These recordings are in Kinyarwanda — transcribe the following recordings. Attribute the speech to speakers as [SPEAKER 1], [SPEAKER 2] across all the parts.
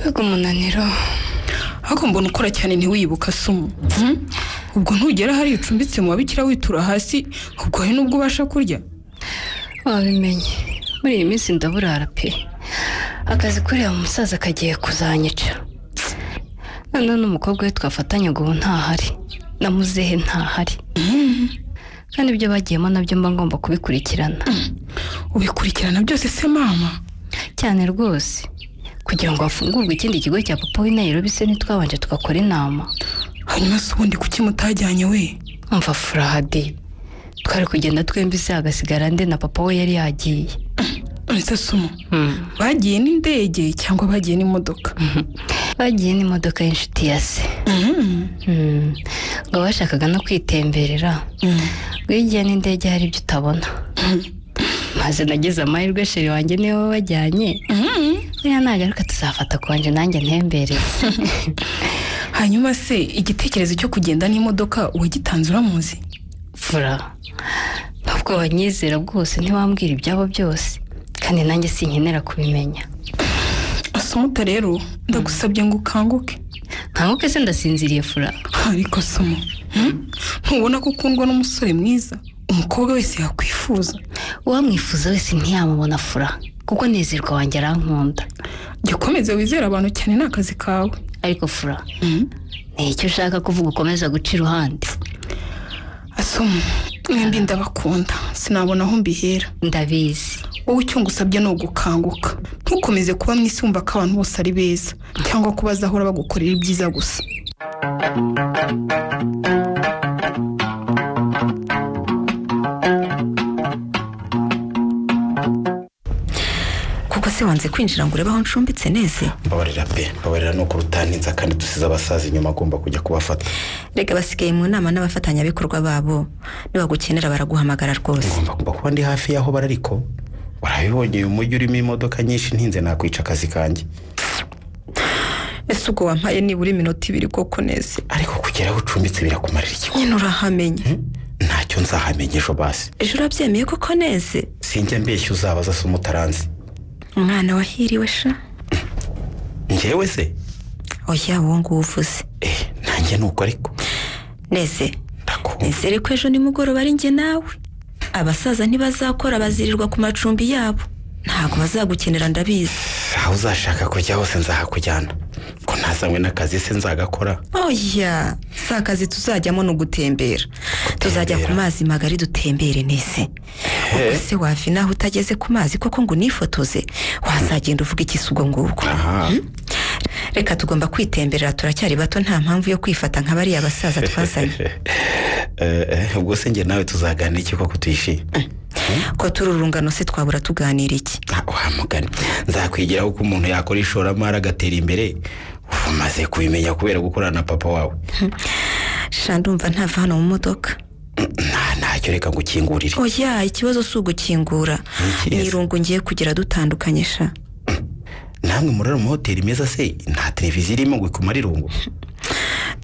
[SPEAKER 1] rw'umunaniro
[SPEAKER 2] ariko mbona ukora cyane ntiwibuka sumu ubwo ntugera hari ucumbitse mu babikira witura hasi ubwo hari n'ubwo ubasha kurya
[SPEAKER 1] wabimenye muri iyi minsi ndaburara pe akazi kuriya musaza kagiye kuzanyica noneho n'umukobwa we twafatanya ubu ntahari na muzehe ntahari kandi ibyo bagiyemo nabyo mba ngomba kubikurikirana
[SPEAKER 2] ubikurikirana byose se mama
[SPEAKER 1] cyane rwose kugira ngo hafungurwe ikindi kigo cya papa w'i Nairobi se ntitwabanje tugakora inama
[SPEAKER 2] hanyuma se ubundi kuki mutajyanye we
[SPEAKER 1] umva furahadi twari kugenda twembi se hagasigara nde na papa we yari yagiye
[SPEAKER 2] uretse sumu bagiye n'indege cyangwa bagiye n'imodoka
[SPEAKER 1] bagiye n'imodoka y'inshuti ya se Mm. ngo bashakaga no kwitemberera ngo iyo ugiye n'indege hari ibyo utabona maze nageze amahirwe sheri wanjye niwe wabajyanye niba nagaruka tuzafata ku wanjye nanjye ntemberere
[SPEAKER 2] hanyuma se igitekerezo cyo kugenda n'imodoka uwagitanze uramuzi
[SPEAKER 1] fura ntabwo wanyizera bwose ntiwambwira ibyabo byose kandi nanjye sinkenera kubimenya
[SPEAKER 2] asumuta rero ndagusabye ngo ukanguke
[SPEAKER 1] nkanguke se ndasinziriye fura
[SPEAKER 2] ariko somo ntubona ko ukundwa n'umusore mwiza umukobwa wese yakwifuza
[SPEAKER 1] uwamwifuza wese ntiyamubona fura kuko nezerwa wanjye arankunda
[SPEAKER 2] jya ukomeza wizere abantu cyane ni akazi kawe
[SPEAKER 1] ariko fura ni icyo ushaka kuvuga ukomeza guca iruhande
[SPEAKER 2] asomo mwembi ndabakunda sinabona aho mbihera
[SPEAKER 1] ndabizi
[SPEAKER 2] wowe icyo ngusabye ni ugukanguka ntukomeze kuba mu isi wumva ko abantu bose ari beza cyangwa ko bazahora bagukorera ibyiza gusa
[SPEAKER 3] kuko se wanze kwinjira ngo urebe aho ncumbitse neza
[SPEAKER 4] mbabarira pe mbabarira ni ukuri utaninza kandi dusize abasaza inyuma agomba kujya kubafata
[SPEAKER 3] rega basigaye mu nama n'abafatanyabikorwa babo nibagukenera baraguhamagara rwose
[SPEAKER 4] ngomba kuba kuba ndi hafi y'aho bari ariko warabibonye uyu mujyi urimo imodoka nyinshi ntinze nakwica akazi kanjye
[SPEAKER 3] ese ubwo wampaye nibura iminota ibiri koko neza
[SPEAKER 4] ariko kugera aho ucumbitse birakumarira iki
[SPEAKER 3] nyine urahamenye
[SPEAKER 4] ntacyo nzahamenya ejo basi
[SPEAKER 3] ejo urabyemeye koko neza
[SPEAKER 4] sinjya mbeshya uzabaza se umutaranzi
[SPEAKER 3] umwana wahiriwe sha
[SPEAKER 4] njyewe se
[SPEAKER 3] oya wowe nguwo uvuze
[SPEAKER 4] eh nanjye ni uko ariko
[SPEAKER 3] neze
[SPEAKER 4] ndakumva
[SPEAKER 3] nizere ko ejo nimugoroba ari njye nawe abasaza ntibazakora bazirirwa ku macumbi yabo ntabwo bazagukenera ndabizi
[SPEAKER 4] aho uzashaka kujya hose nzahakujyana ko ntazanywe n'akazi se nzagakora
[SPEAKER 3] oya si akazi tuzajyamo ni ugutembera tuzajya ku mazi magari dutembere nese ubwo se wava inaha utageze ku mazi koko ngo unifotoze wazagenda uvuga ikisi ubwo ngubwo
[SPEAKER 4] aha
[SPEAKER 3] reka tugomba kwitemberera turacyari bato nta mpamvu yo kwifata nka bariya basaza twazanye
[SPEAKER 4] Eh, eh, ubwo se njye nawe tuzaganira iki koko tuyishime
[SPEAKER 3] ko turi urungano se twabura tuganira iki
[SPEAKER 4] wa mugani nzakwigiraho uko umuntu yakora ishoramari agatera imbere umaze kubimenya kubera gukorana na papa wawe
[SPEAKER 3] sha ndumva ntava hano mu modoka
[SPEAKER 4] nta ntacyo reka ngo ukingurire
[SPEAKER 3] oya ikibazo si ugukingura
[SPEAKER 4] Iki
[SPEAKER 3] ni
[SPEAKER 4] neza.
[SPEAKER 3] irungu ngiye kugira dutandukanye sha
[SPEAKER 4] namwe murara mu mahoteli meza se nta televiziyo irimo ngo ikumare irungu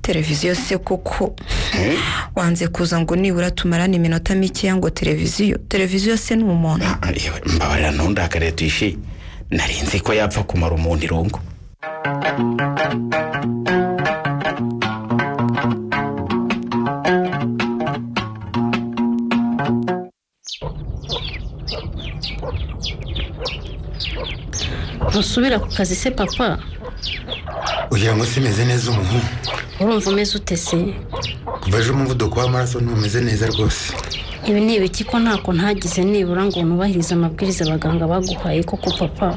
[SPEAKER 3] televiziyo se koko wanze kuza ngo nibura tumarane iminota mikeya ngo televiziyo televiziyo se ni umuntu
[SPEAKER 4] Ah, ah, yewe, mbabarira ntundakare tuyishi nari nzi ko yapfa kumara umuntu irungu
[SPEAKER 5] ntusubira ku kazi se papa
[SPEAKER 6] ugira ngo simeze neza umuhungu
[SPEAKER 5] urumva umeze ute se
[SPEAKER 6] kuva ejo umuvuduko w'amaraso ntumeze neza rwose
[SPEAKER 5] ibi ni ibiki ko ntako ntagize nibura ngo nubahirize amabwiriza abaganga baguhaye koko papa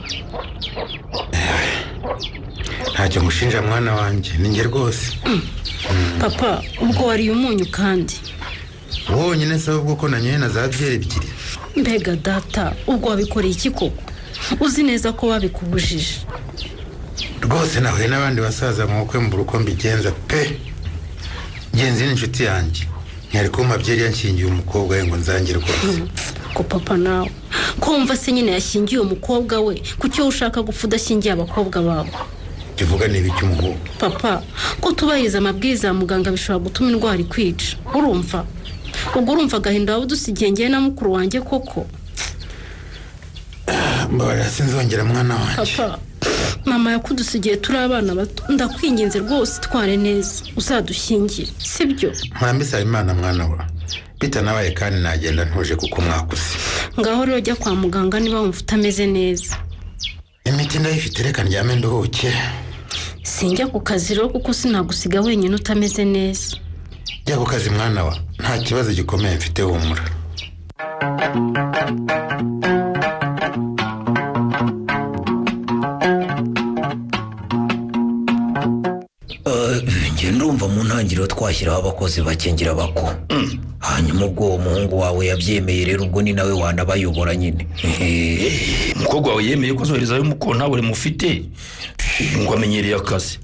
[SPEAKER 6] ntacyo ngushinja mwana wanjye ni njye rwose
[SPEAKER 5] papa ubwo wariye umunyu kandi
[SPEAKER 6] wowe wonyine se ahubwo ko nanyoye na za byeri ebyiri
[SPEAKER 5] mbega data ubwo wabikoreye iki koko uzi neza ko babikubujije
[SPEAKER 6] rwose nahuye n'abandi basaza mu bukwe mbura uko mbigenza pe genzi ni inshuti yanjye ntiyari kumpa byeri yanshingiye umukobwa we ngo nzange rwose
[SPEAKER 5] ko papa nawe ko wumva se nyine yashingiye umukobwa we kuki wowe ushaka gupfa udashingiye abakobwa bawe
[SPEAKER 6] kivuga ni ibiki umuhungu
[SPEAKER 5] papa ko tubahiriza amabwiriza ya muganga bishobora gutuma indwara ikwica urumva ubwo urumva agahinda waba udusigiye ngewe na mukuru wanjye koko
[SPEAKER 6] mbabarira sinzongera mwana wanjye
[SPEAKER 5] papa mama yakudusigiye turi abana bato ndakwinginze rwose tware neza uzadushyingire sibyo
[SPEAKER 6] mwambi imana mwana wa bitanabaye kandi nagenda ntuje kuko mwakuze
[SPEAKER 5] ngaho rero jya kwa muganga niba wumva utameze neza
[SPEAKER 6] imiti ndayifite reka ndyame nduhuke
[SPEAKER 5] sinjya ku kazi rero kuko sinagusiga wenyine utameze neza
[SPEAKER 6] jya ku kazi mwana wa nta kibazo gikomeye mfite humura
[SPEAKER 7] njye ndumva mu ntangiriro twashyiraho abakozi bakingira abako hanyuma ubwo uwo muhungu wawe yabyemeye rero ubwo ni nawe wanabayobora nyine
[SPEAKER 8] umukobwa wawe yemeye ko azoherezayo umukono ntawe mufite ngo amenyereye akazi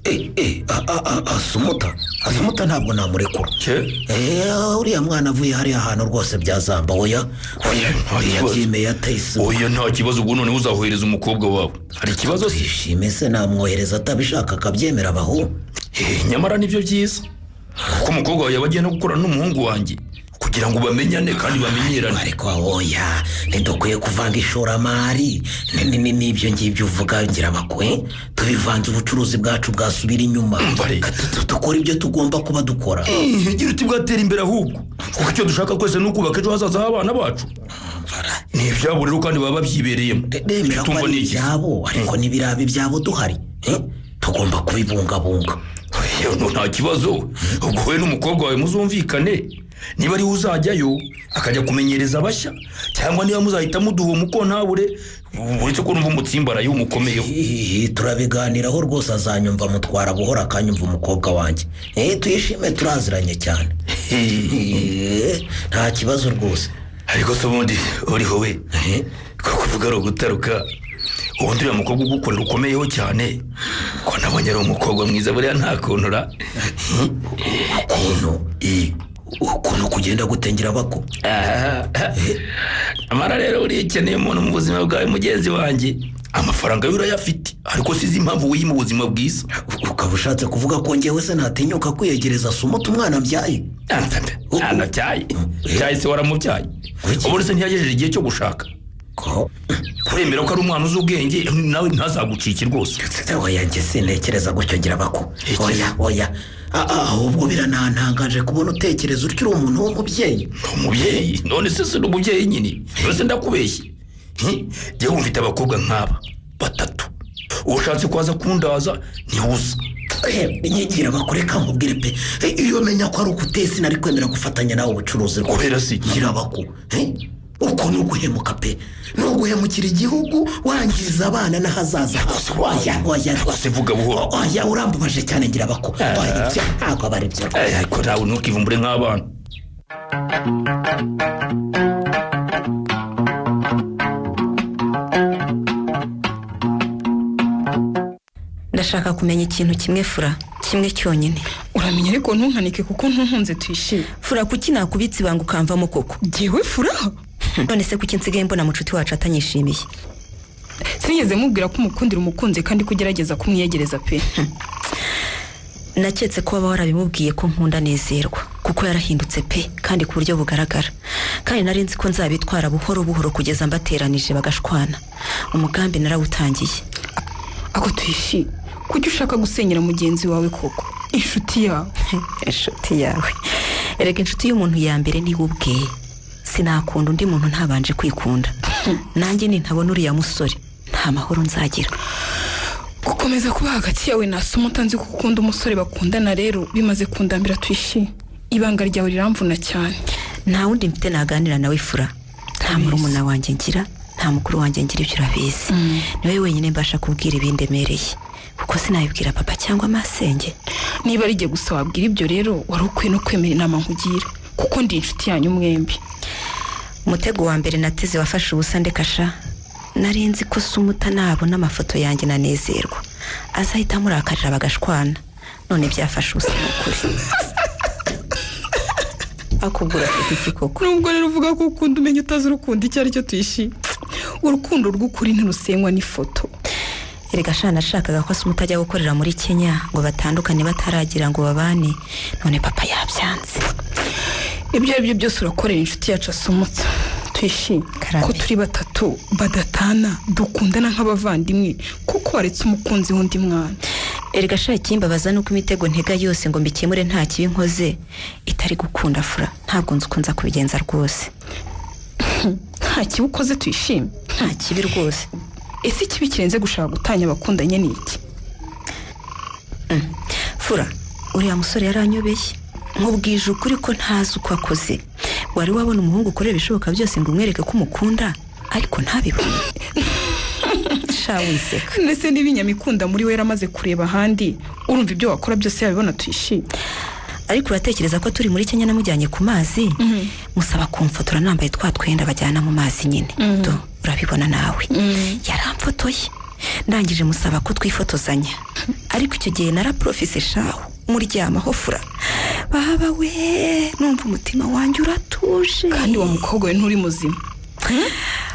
[SPEAKER 7] asumuta asumuta ntabwo namurekura Eh, uriya mwana avuye hariya hantu rwose byazamba oya oya yabyemeye atayisimu
[SPEAKER 8] oya nta kibazo ubwo noneho uzahohereza umukobwa wawe hari ikibazo se
[SPEAKER 7] twishime se namwohereza atabishaka akabyemera abahu
[SPEAKER 8] Eh, nyamara nibyo byiza kuko umukobwa wawe yabagenda gukorana n'umuhungu wanjye kugira ngo bamenyane kandi bamenyerane
[SPEAKER 7] ariko oya ntidukwiye kuvanga ishoramari Ni- ni- ni- n'ibyo ngibyo uvuga ngira bakwe tubivanze ubucuruzi bwacu bwasubira inyuma
[SPEAKER 8] Mbare.
[SPEAKER 7] Ka- tu- tu- dukora ibyo tugomba kuba dukora
[SPEAKER 8] Eh, gira uti bwatera imbere ahubwo kuko icyo dushaka twese ni ukubaka ejo hazaza h'abana bacu ni ibyabo rero kandi baba babyibereyemo
[SPEAKER 7] bemera ko
[SPEAKER 8] Tumva
[SPEAKER 7] ari
[SPEAKER 8] ni iki?
[SPEAKER 7] ibyabo ariko n'ibiraba ibyabo duhari Eh, tugomba kubibungabunga
[SPEAKER 8] Yewe, no, nta kibazo ubwo wowe n'umukobwa wawe muzumvikane niba ariwe uzajyayo akajya kumenyereza abashya cyangwa niba muzahita muduha umukontabure uretse ko numva umutsimbaraye umukomeyeho
[SPEAKER 7] Ihihi, turabiganiraho rwose azanyumva mutwara buhoro akanyumva umukobwa wanjye Eh, tuyishime turaziranye cyane Eh, nta kibazo rwose
[SPEAKER 8] ariko se ubundi uriho we ko kuvuga ari ugutaruka ubundi uriya mukobwa ugukorera ukomeyeho cyane ko nabonye ari umukobwa mwiza buriya ntakuntura
[SPEAKER 7] ukuntu i- ukuntu kugenda gutengera bako
[SPEAKER 8] amara rero uriya ukeneye umuntu mu buzima bwawe mugenzi wanjye amafaranga yo urayafite ariko sizi impamvu wiyima ubuzima bwiza
[SPEAKER 7] ukaba ushatse kuvuga ko njyewe se ntatinyuka kwiyegereza sumuta umwana mbyaye
[SPEAKER 8] anabyaye byaye se waramubyaye ubundi se ntiyagejeje igihe cyo gushaka
[SPEAKER 7] ko
[SPEAKER 8] kuremera ko ari umwana uzi ubwenge nawe ntazagucike rwose
[SPEAKER 7] oya njye sintekereza gutyo ngira bako oya oya A- a- ahubwo biranantangaje kubona utekereza utyo uri umuntu w'umubyeyi
[SPEAKER 8] umubyeyi none se si umubyeyi nyine mbese ndakubeshye Hi, jyewe mfite abakobwa nk'aba batatu ushatse kwaza kundaza ntiwuza
[SPEAKER 7] nyigira bakureka nkubwire pe Eh, iyo menya ko ari ukuteye sinari kwemera gufatanya nawe ubucuruzi rwose.
[SPEAKER 8] Kubera si iki?
[SPEAKER 7] ngira bako Eh, uko ni uguhemuka pe ni uguhemukira igihugu wangiriza abana n'ahazaza
[SPEAKER 8] Rwose waya.
[SPEAKER 7] Oya, oya,
[SPEAKER 8] Rwose vuga buhoro.
[SPEAKER 7] O- oya urambabaje cyane ngira bako
[SPEAKER 8] Ah.
[SPEAKER 7] Oya, ibyo ntabwo aba ari byo rwose.
[SPEAKER 8] Eh, ariko nawe ntukivumbure nk'abana
[SPEAKER 3] ndashaka kumenya ikintu kimwe fura kimwe cyonyine
[SPEAKER 2] uramenya ariko ntunkanike kuko ntunkunze tuyishime
[SPEAKER 3] fura kuki nakubitse ibanga ukamvamo koko
[SPEAKER 2] ngewe furaha
[SPEAKER 3] none se kuki nsigaye mbona mucuti wacu atanyishimiye
[SPEAKER 2] sinigeze mubwira ko umukundira umukunzi kandi ko ugerageza kumwiyegereza pe
[SPEAKER 3] naketse ko waba warabimubwiye ko nkunda nezerwa kuko yarahindutse pe kandi ku buryo bugaragara kandi nari nzi ko nzabitwara buhoro buhoro kugeza mbateranije bagashwana umugambi narawutangiye
[SPEAKER 2] ako tuyishime kuki ushaka gusenyera mugenzi wawe koko inshuti yawe
[SPEAKER 3] inshuti yawe erega inshuti y'umuntu ya mbere niwe ubweye sinakunda undi muntu ntabanje kwikunda nanjye nintabona uriya musore nta mahoro nzagira
[SPEAKER 2] gukomeza kuba hagati yawe na somo utanzi ko ukunda umusore bakundana rero bimaze kundambira tuyishime ibanga ryawe riramvuna cyane
[SPEAKER 3] nta wundi mfite naganira nawe fura nta murumuna wanjye ngira nta mukuru wanjye ngira ibyo urabizi niwe wenyine mbasha kubwira ibindemereye kuko sinabibwira papa cyangwa masenge
[SPEAKER 2] niba ari jye gusa wabwira ibyo rero wari ukwiye no kwemera inama nkugira kuko ndi inshuti yanyu mwembi
[SPEAKER 3] umutego wa mbere nateze wafashe ubusa ndekasha nari nzi ko sumuta nabona amafoto yanjye nanezerwa azahita amurakarira bagashwana none byafashe ubusa ni ukuri akugura iki koko
[SPEAKER 2] nubwo rero uvuga ko ukunda umenya utazi urukundo icyo ari cyo tuyishime urukundo rw'ukuri ntirusenywa n'ifoto
[SPEAKER 3] erega shana nashakaga ko se umutajya gukorera muri kenya ngo batandukane bataragira ngo babane none papa yabyanze
[SPEAKER 2] ibyo ari byo byose urakorera inshuti yacu asomotse twishime
[SPEAKER 3] Karame.
[SPEAKER 2] ko turi batatu badatana dukundana nk'abavandimwe kuko waretse umukunzi w'undi mwana
[SPEAKER 3] erega sha ikimbabaza nuko imitego ntega yose ngo mbikemure nta kibi nkoze itari gukunda fura ntabwo nzi ukunza kubigenza rwose
[SPEAKER 2] nta kibi ukoze twishime
[SPEAKER 3] nta kibi rwose
[SPEAKER 2] ese ikibi kirenze gushaka gutanya abakundanye ni iki
[SPEAKER 3] fura uriya musore yaranyobeye nkubwije ukuri ko ntazi uko akoze wari wabona umuhungu ukorera ibishoboka byose ngo umwereke ko umukunda ariko ntabibone sha wiseka
[SPEAKER 2] ndetse n'ibinyamikunda muri we yaramaze kureba ahandi urumva ibyo wakora byose yabibona twishime
[SPEAKER 3] ariko uratekereza ko turi muri kenya namujyanye ku mazi musaba kumfotora nambaye twa twenda bajyana mu mazi nyine Do, urabibona nawe yaramfotoye ndangije musaba ko twifotozanya ariko icyo gihe naraporofise shaho muryamaho fura baba we numva umutima wanjye uratuje
[SPEAKER 2] kandi wa mukobwa we nturi muzima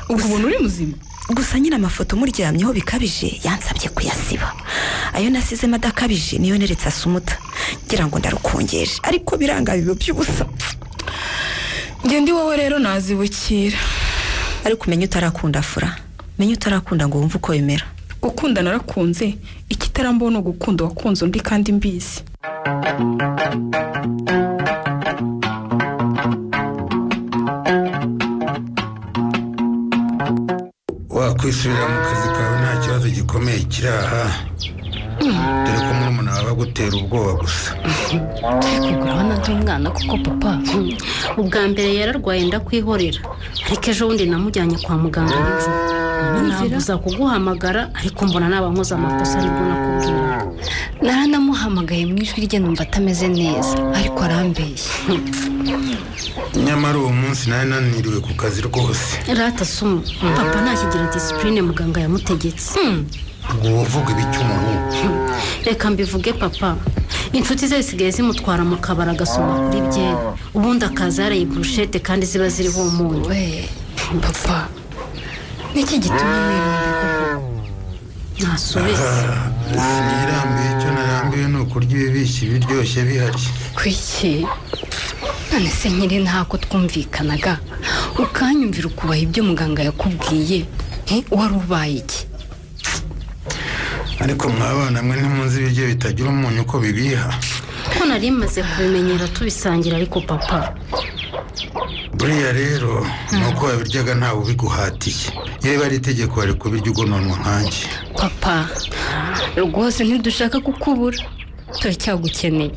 [SPEAKER 2] ubu ubona uri muzima
[SPEAKER 3] gusa nyine amafoto muryamyeho bikabije yansabye kuyasiba ayo nasizemo adakabije niyo neretse asumuta ngira ngo ndarukongeje ariko biranga biba by'ubusa
[SPEAKER 2] ngende iwawe rero nazibukira
[SPEAKER 3] ariko umenya utarakunda fura menya utarakunda ngo wumve uko bimera
[SPEAKER 2] gukunda narakunze ikitarambona ni ugukunda wakunze undi kandi mbizi
[SPEAKER 6] wakwisubirira mu kazi kawe nta kibazo gikomeye kiri aha dore ko murumuna wawe agutera ubwoba gusa
[SPEAKER 1] kugurana by'umwana kuko papa
[SPEAKER 5] ubwa mbere yararwaye ndakwihorera ariko ejo bundi namujyanye kwa muganga nijoro nabuza kuguhamagara ariko mbona naba nkoze amakosa aribwo nakubwira
[SPEAKER 1] naranamuhamagaye mu ijwi rye numva atameze neza ariko arambeshya
[SPEAKER 6] nyamara uwo munsi nari naniriwe ku kazi rwose
[SPEAKER 5] rata sumu papa ntakigira disipurine muganga yamutegetse
[SPEAKER 6] ubwo uba uvuga iby'umuhungu
[SPEAKER 5] reka mbivuge papa inshuti ze zisigaye zimutwara mu kabari agasoma kuri byeri ubundi akaza yaraye burushete kandi ziba ziriho umunyu
[SPEAKER 1] we papa niki gitumye wirira
[SPEAKER 5] ntasubiza
[SPEAKER 6] sinirambuye icyo narambuye ni ukurya ibibishi biryoshye bihari
[SPEAKER 1] kwiki none se nkiri ntako twumvikanaga ukanyumvira ukubaha ibyo muganga yakubwiye Eh, wari ubaye iki
[SPEAKER 6] ariko mwabana mwe ntimunzi ibiryo bitagira umunyu uko bibiha
[SPEAKER 5] ko nari maze kubimenyera tubisangira ariko papa
[SPEAKER 6] buriya rero ni uko wabiryaga ntawe ubiguhatiye iyo biba ari itegeko wari kubirya ugononwa nkanjye
[SPEAKER 1] papa rwose ntidushaka kukubura turacyagukeneye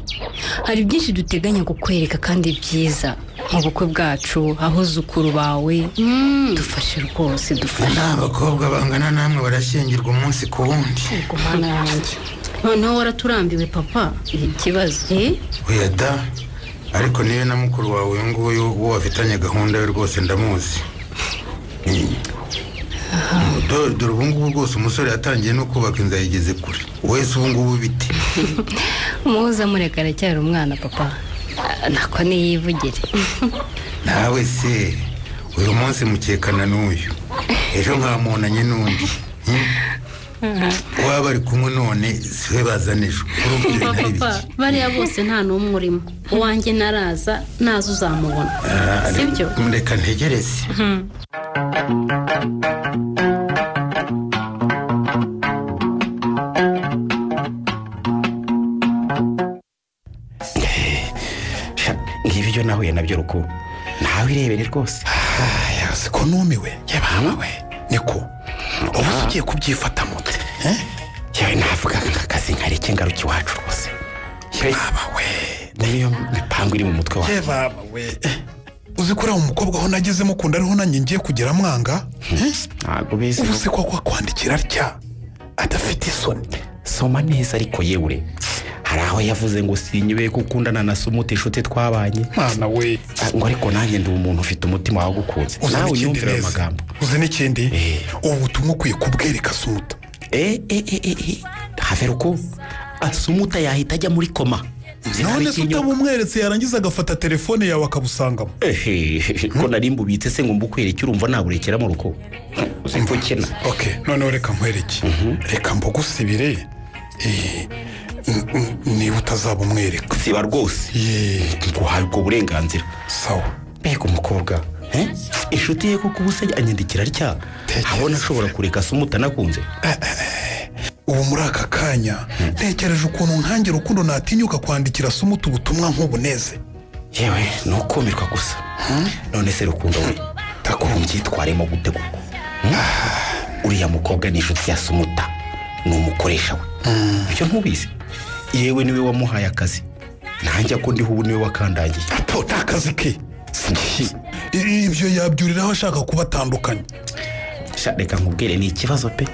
[SPEAKER 1] hari byinshi duteganya kukwereka kandi byiza mu bukwe bwacu ahuzukuru bawe dufashe rwose dufashe
[SPEAKER 6] nta bakobwa bangana namwe barashyingirwa umunsi ku wundi
[SPEAKER 1] gumana yanjye
[SPEAKER 5] noneho waraturambiwe papa
[SPEAKER 1] ikibazo
[SPEAKER 5] eh
[SPEAKER 6] oya da ariko niwe na mukuru wawe uyu nguyu uwo wafitanye gahunda we rwose ndamuzi dore dore ubu ngubu rwose umusore yatangiye no kubaka inzu yayigeze kure wese ubu ngubu biti
[SPEAKER 1] muza mureka aracyari umwana papa Ah, nako niyivugire
[SPEAKER 6] nawe se uyu munsi mukekana n'uyu ejo nkamunanye n'undi Hmm? waba ari kumwe none siwe bazana ejo urubyiruko
[SPEAKER 5] papa
[SPEAKER 6] ari
[SPEAKER 5] papa
[SPEAKER 6] biki
[SPEAKER 5] bariya bose nta n'umwe urimo uwanjye naraza naza uzamubona
[SPEAKER 6] Ah,
[SPEAKER 5] si byo
[SPEAKER 6] reka ntegereze
[SPEAKER 4] Sha, ngibi byo nahuye nabyo ruku nawe irebere rwose
[SPEAKER 9] yasi ko numiwe yabana we niko ubu se ugiye kubyifata mute eh?
[SPEAKER 4] yewe navuga nk'akazi nkareke ngaruke iwacu rwose Yewe,
[SPEAKER 9] baba we
[SPEAKER 4] niyo mipango iri mu mutwe wawe
[SPEAKER 9] ye baba we eh, uzi ko uriya mukobwa aho nageze mukunda ariho nanjye ngiye kugera mwanga eh?
[SPEAKER 4] ntabwo bizi
[SPEAKER 9] ubu se ko kwakwandikira atya adafite isoni
[SPEAKER 4] soma neza ariko yewe hari aho yavuze ngo sinyibeye ko ukundana na sumuti inshuti twabanye
[SPEAKER 9] mwana we
[SPEAKER 4] Ah, ngo ariko nanjye ndi umuntu ufite umutima wagukunze
[SPEAKER 9] uzi
[SPEAKER 4] nawe
[SPEAKER 9] n'ikindi
[SPEAKER 4] unyumvira ayo
[SPEAKER 9] neza
[SPEAKER 4] magambo
[SPEAKER 9] uzi n'ikindi
[SPEAKER 4] Eh.
[SPEAKER 9] ubu butumwa ukwiye kubwereka sumuta
[SPEAKER 4] eh eh eh eh eh have ruku asumuta yahita ajya muri koma
[SPEAKER 9] none
[SPEAKER 4] Sinari
[SPEAKER 9] se
[SPEAKER 4] ikinyoma.
[SPEAKER 9] utabumweretse yarangiza agafata telefone yawe akabusangamo
[SPEAKER 4] Ehe, ko nari mbubitse se ngo mbukwereke urumva naburekera mu rugo uzi ko ukena
[SPEAKER 9] ok noneho reka nkwereke reka mbugusibire eh, n- n- niba utazaba umwereka
[SPEAKER 4] siba rwose
[SPEAKER 9] ye
[SPEAKER 4] nguhaye ubwo burenganzira
[SPEAKER 9] sawa
[SPEAKER 4] mbega umukobwa Eh? inshuti ye kuko ubu se anyandikira atya abona ashobora kureka se umutanakunze
[SPEAKER 9] ubu muri aka kanya ntekereje ukuntu nkangira urukundo natinyuka kwandikira sumuta ubutumwa nk'ubuneze
[SPEAKER 4] yewe ni ukumirwa gusa none se rukundo we ntakumbyitwaremo gute koko Hmm? uriya mukobwa ni inshuti ya sumuta ni umukoresha we ibyo ntubizi yewe niwe wamuhaye akazi nanjye ko ndiho ubu niwe wakandagiye
[SPEAKER 9] to ni akazi ke
[SPEAKER 4] Si-
[SPEAKER 9] I- ibyo yabyuriraho ashaka kubatandukanya
[SPEAKER 4] sha reka nkubwire ni ikibazo pe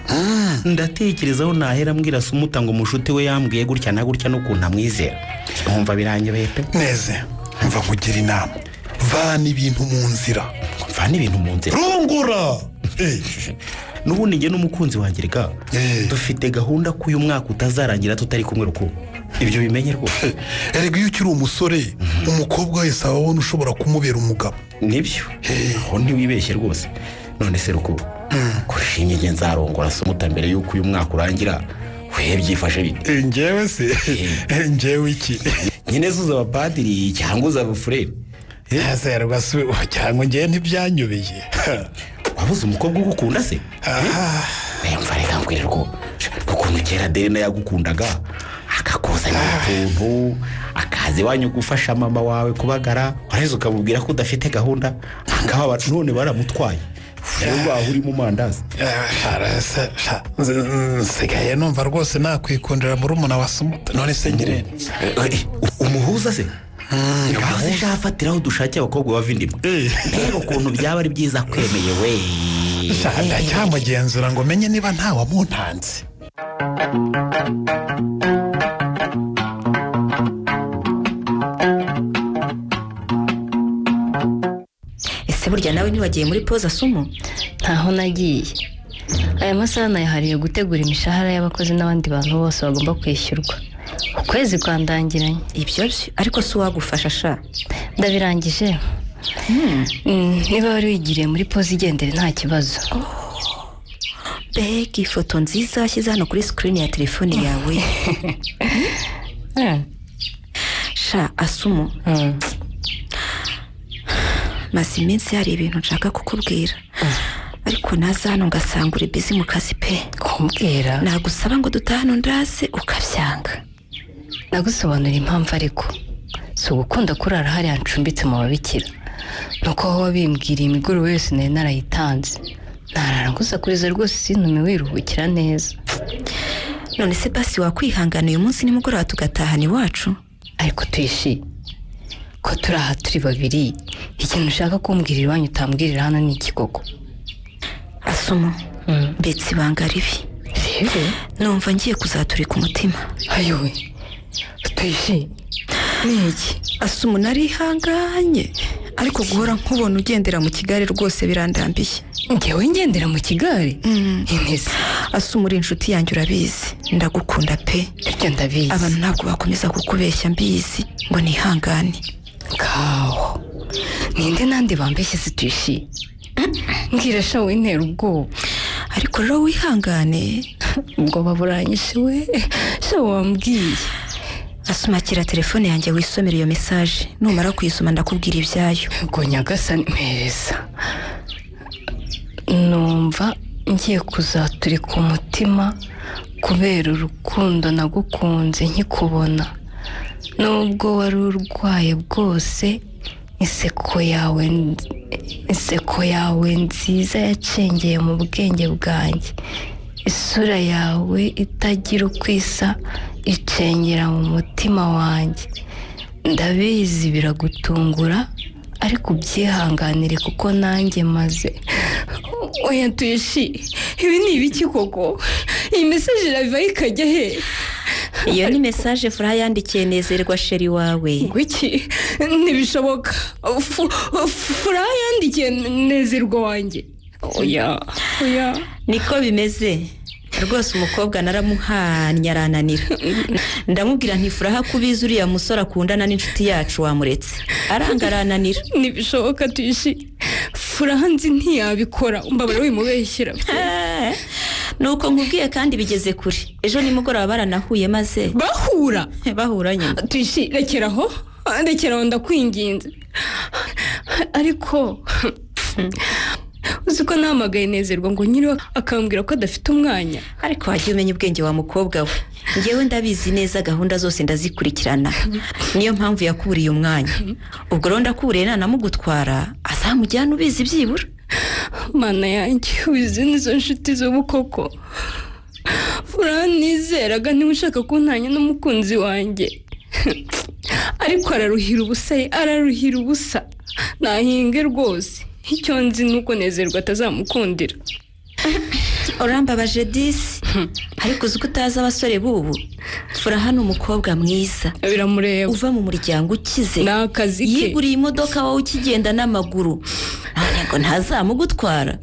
[SPEAKER 4] ndatekerezaho nahera mbwira sumuta ngo mushuti we yambwiye gutya na gutya n'ukuntu amwizera nkumva biranyobeye pe
[SPEAKER 9] neze mva nkugira inama vana ibintu mu nzira
[SPEAKER 4] mvana ibintu mu nzira
[SPEAKER 9] rungura Eh,
[SPEAKER 4] n'ubundi njye n'umukunzi wanjye reka
[SPEAKER 9] Eh.
[SPEAKER 4] dufite gahunda ko uyu mwaka utazarangira tutari kumwe rukundo ibyo bimenye rwose
[SPEAKER 9] erega iyo ukiri umusore umukobwa wese aba abona ushobora kumubera umugabo
[SPEAKER 4] nibyo aho ntiwibeshye rwose none se rukundo kurushinga igihe nzarongora sumuta mbere y'uko uyu mwaka urangira we byifashe bite
[SPEAKER 9] Eh, njyewe se Eh, njyewe iki
[SPEAKER 4] nyine zuza abapadiri cyangwa uza abafureri
[SPEAKER 9] neza rwose cyangwa ngewe ntibyanyobeye
[SPEAKER 4] wabuze umukobwa ugukunda se
[SPEAKER 9] Ah,
[SPEAKER 4] mva reka mbwire rwo ukuntu kera derina yagukundaga akakuzanira utuntu akaza iwanyu gufasha mama wawe kubagara wareze ukamubwira ko udafite gahunda akaba none baramutwaye rero waba uri mu mandazi
[SPEAKER 9] eh, shara, se- sha- nzi- nsigaye numva rwose nakwikundira murumuna wa sumuta none se ngirente
[SPEAKER 4] Eh, umuhuza se ntibaze shafatiraho dushake abakobwa bavindimwe mbega ukuntu byaba ari byiza kwemeye we
[SPEAKER 9] ndacyamugenzura ngo menye niba nta wamuntanze
[SPEAKER 3] ese burya nawe ntiwagiye muri poza sumu
[SPEAKER 1] ntaho nagiye aya masaha nayahariye gutegura imishahara y'abakozi n'abandi bantu bose bagomba kwishyurwa ukwezi kwandangiranye
[SPEAKER 3] ibyo byo ariko si uwagufasha sha
[SPEAKER 1] ndabirangije Mm, niba wari wigiriye muri pozi igendere nta kibazo
[SPEAKER 3] mbega ifoto nziza washyize hano kuri sikirini ya telefone yawe
[SPEAKER 1] Eh,
[SPEAKER 3] sha asumu
[SPEAKER 1] mm.
[SPEAKER 3] maze iminsi hari ibintu nshaka kukubwira ariko naza hano ngasanga uri bizi mu kazi pe
[SPEAKER 1] kumbwira
[SPEAKER 3] nagusaba ngo dutahe hano ndaze ukabyanga
[SPEAKER 1] nagusobanurira impamvu ariko si ugukunda kurara hariya ncumbitse mu babikira ni uko wowe bimbwiriye imigoroba yose nari narayitanze ntarara gusa kuriza rwose sintume wiruhukira neza
[SPEAKER 3] none se basi wakwihangana uyu munsi nimugoroba tugatahana iwacu
[SPEAKER 1] ariko tuyishime ko turi aha turi babiri ikintu ushaka kumbwirira iwanyu utambwirira hano ni iki koko
[SPEAKER 3] asumu
[SPEAKER 1] Mm.
[SPEAKER 3] mbetse ibanga ribi
[SPEAKER 1] rero
[SPEAKER 3] numva ngiye kuzaturika umutima
[SPEAKER 1] ayowe tuyishime
[SPEAKER 3] niki asumu narihanganye ariko guhora nkubona ugendera mu kigali rwose birandambiye
[SPEAKER 1] ngewe ngendera mu kigari ineza
[SPEAKER 3] asumu uri inshuti yanjye urabizi ndagukunda pe
[SPEAKER 1] bityo ndabizi
[SPEAKER 3] abantu ntabwo bakomeza kukubeshya mbizi ngo nihangane
[SPEAKER 1] kawo ninde nandi bambeshye se tuyishime mbwira sha wintera ubwoba
[SPEAKER 3] ariko rero wihangane
[SPEAKER 1] ubwoba buranyishe we sha wambwiye
[SPEAKER 3] asuma akira telefone yanjye wisomera iyo mesaje numara kuyisoma ndakubwira ibyayo
[SPEAKER 1] ngo nyagasani mpereza numva ngiye kuzaturika umutima kubera urukundo nagukunze nkikubona nubwo wari urwaye bwose inseko yawe inseko yawe nziza yacengeye mu bwenge bwanjye isura yawe itagira uko isa icengera mu mutima wanjye ndabizi biragutungura ariko ubyihanganire kuko nanjye maze
[SPEAKER 2] oya tuyeshi ibi ni ibiki koko iyi mesaje irava ikajya he
[SPEAKER 3] iyo ni mesaje fura yandikiye nezerwa sheri wawe
[SPEAKER 2] iki ntibishoboka Fu- fu- fura yandikiye nezerwa wanjye oya oya
[SPEAKER 3] niko bimeze rwose umukobwa naramuhanye arananira ndamubwira ntifuraha ko ubizi uriya musore akundana n'inshuti yacu wamuretse aranga arananira
[SPEAKER 2] ntibishoboka tuyeshi fura hanze ntiyabikora umbabare wimubeshyira
[SPEAKER 3] nuko nkubwiye kandi bigeze kure ejo nimugoroba baranahuye maze
[SPEAKER 2] bahura
[SPEAKER 3] bahura nyine
[SPEAKER 2] tuyishi rekeraho rekeraho ndakwinginze ariko
[SPEAKER 1] uzi ko nahamagaye nezerwa ngo nyiriwe akambwira ko adafite umwanya
[SPEAKER 3] ariko wagiye umenya ubwenge wa mukobwa we ngewe ndabizi neza gahunda zose ndazikurikirana niyo mpamvu yakuriye umwanya ubwo rero ndakuriye nanamugutwara azamujyana ubizi byibura
[SPEAKER 1] mana yanjye ubizi nizo nshuti z'ubu koko uranizeraga niba ushaka kuntanya n'umukunzi wanjye ariko araruhira ubusa ye, araruhira ubusa nahinge rwose icyo nzi ni uko nezerwa atazamukundira
[SPEAKER 3] orambabaje disi ariko uzi ko utazi abasore b'ubu fura hano umukobwa mwiza
[SPEAKER 1] biramureba
[SPEAKER 3] uva mu muryango ukize
[SPEAKER 1] ni akazi ke
[SPEAKER 3] yiguriye imodoka wowe ukigenda n'amaguru none ngo ntazamugutwara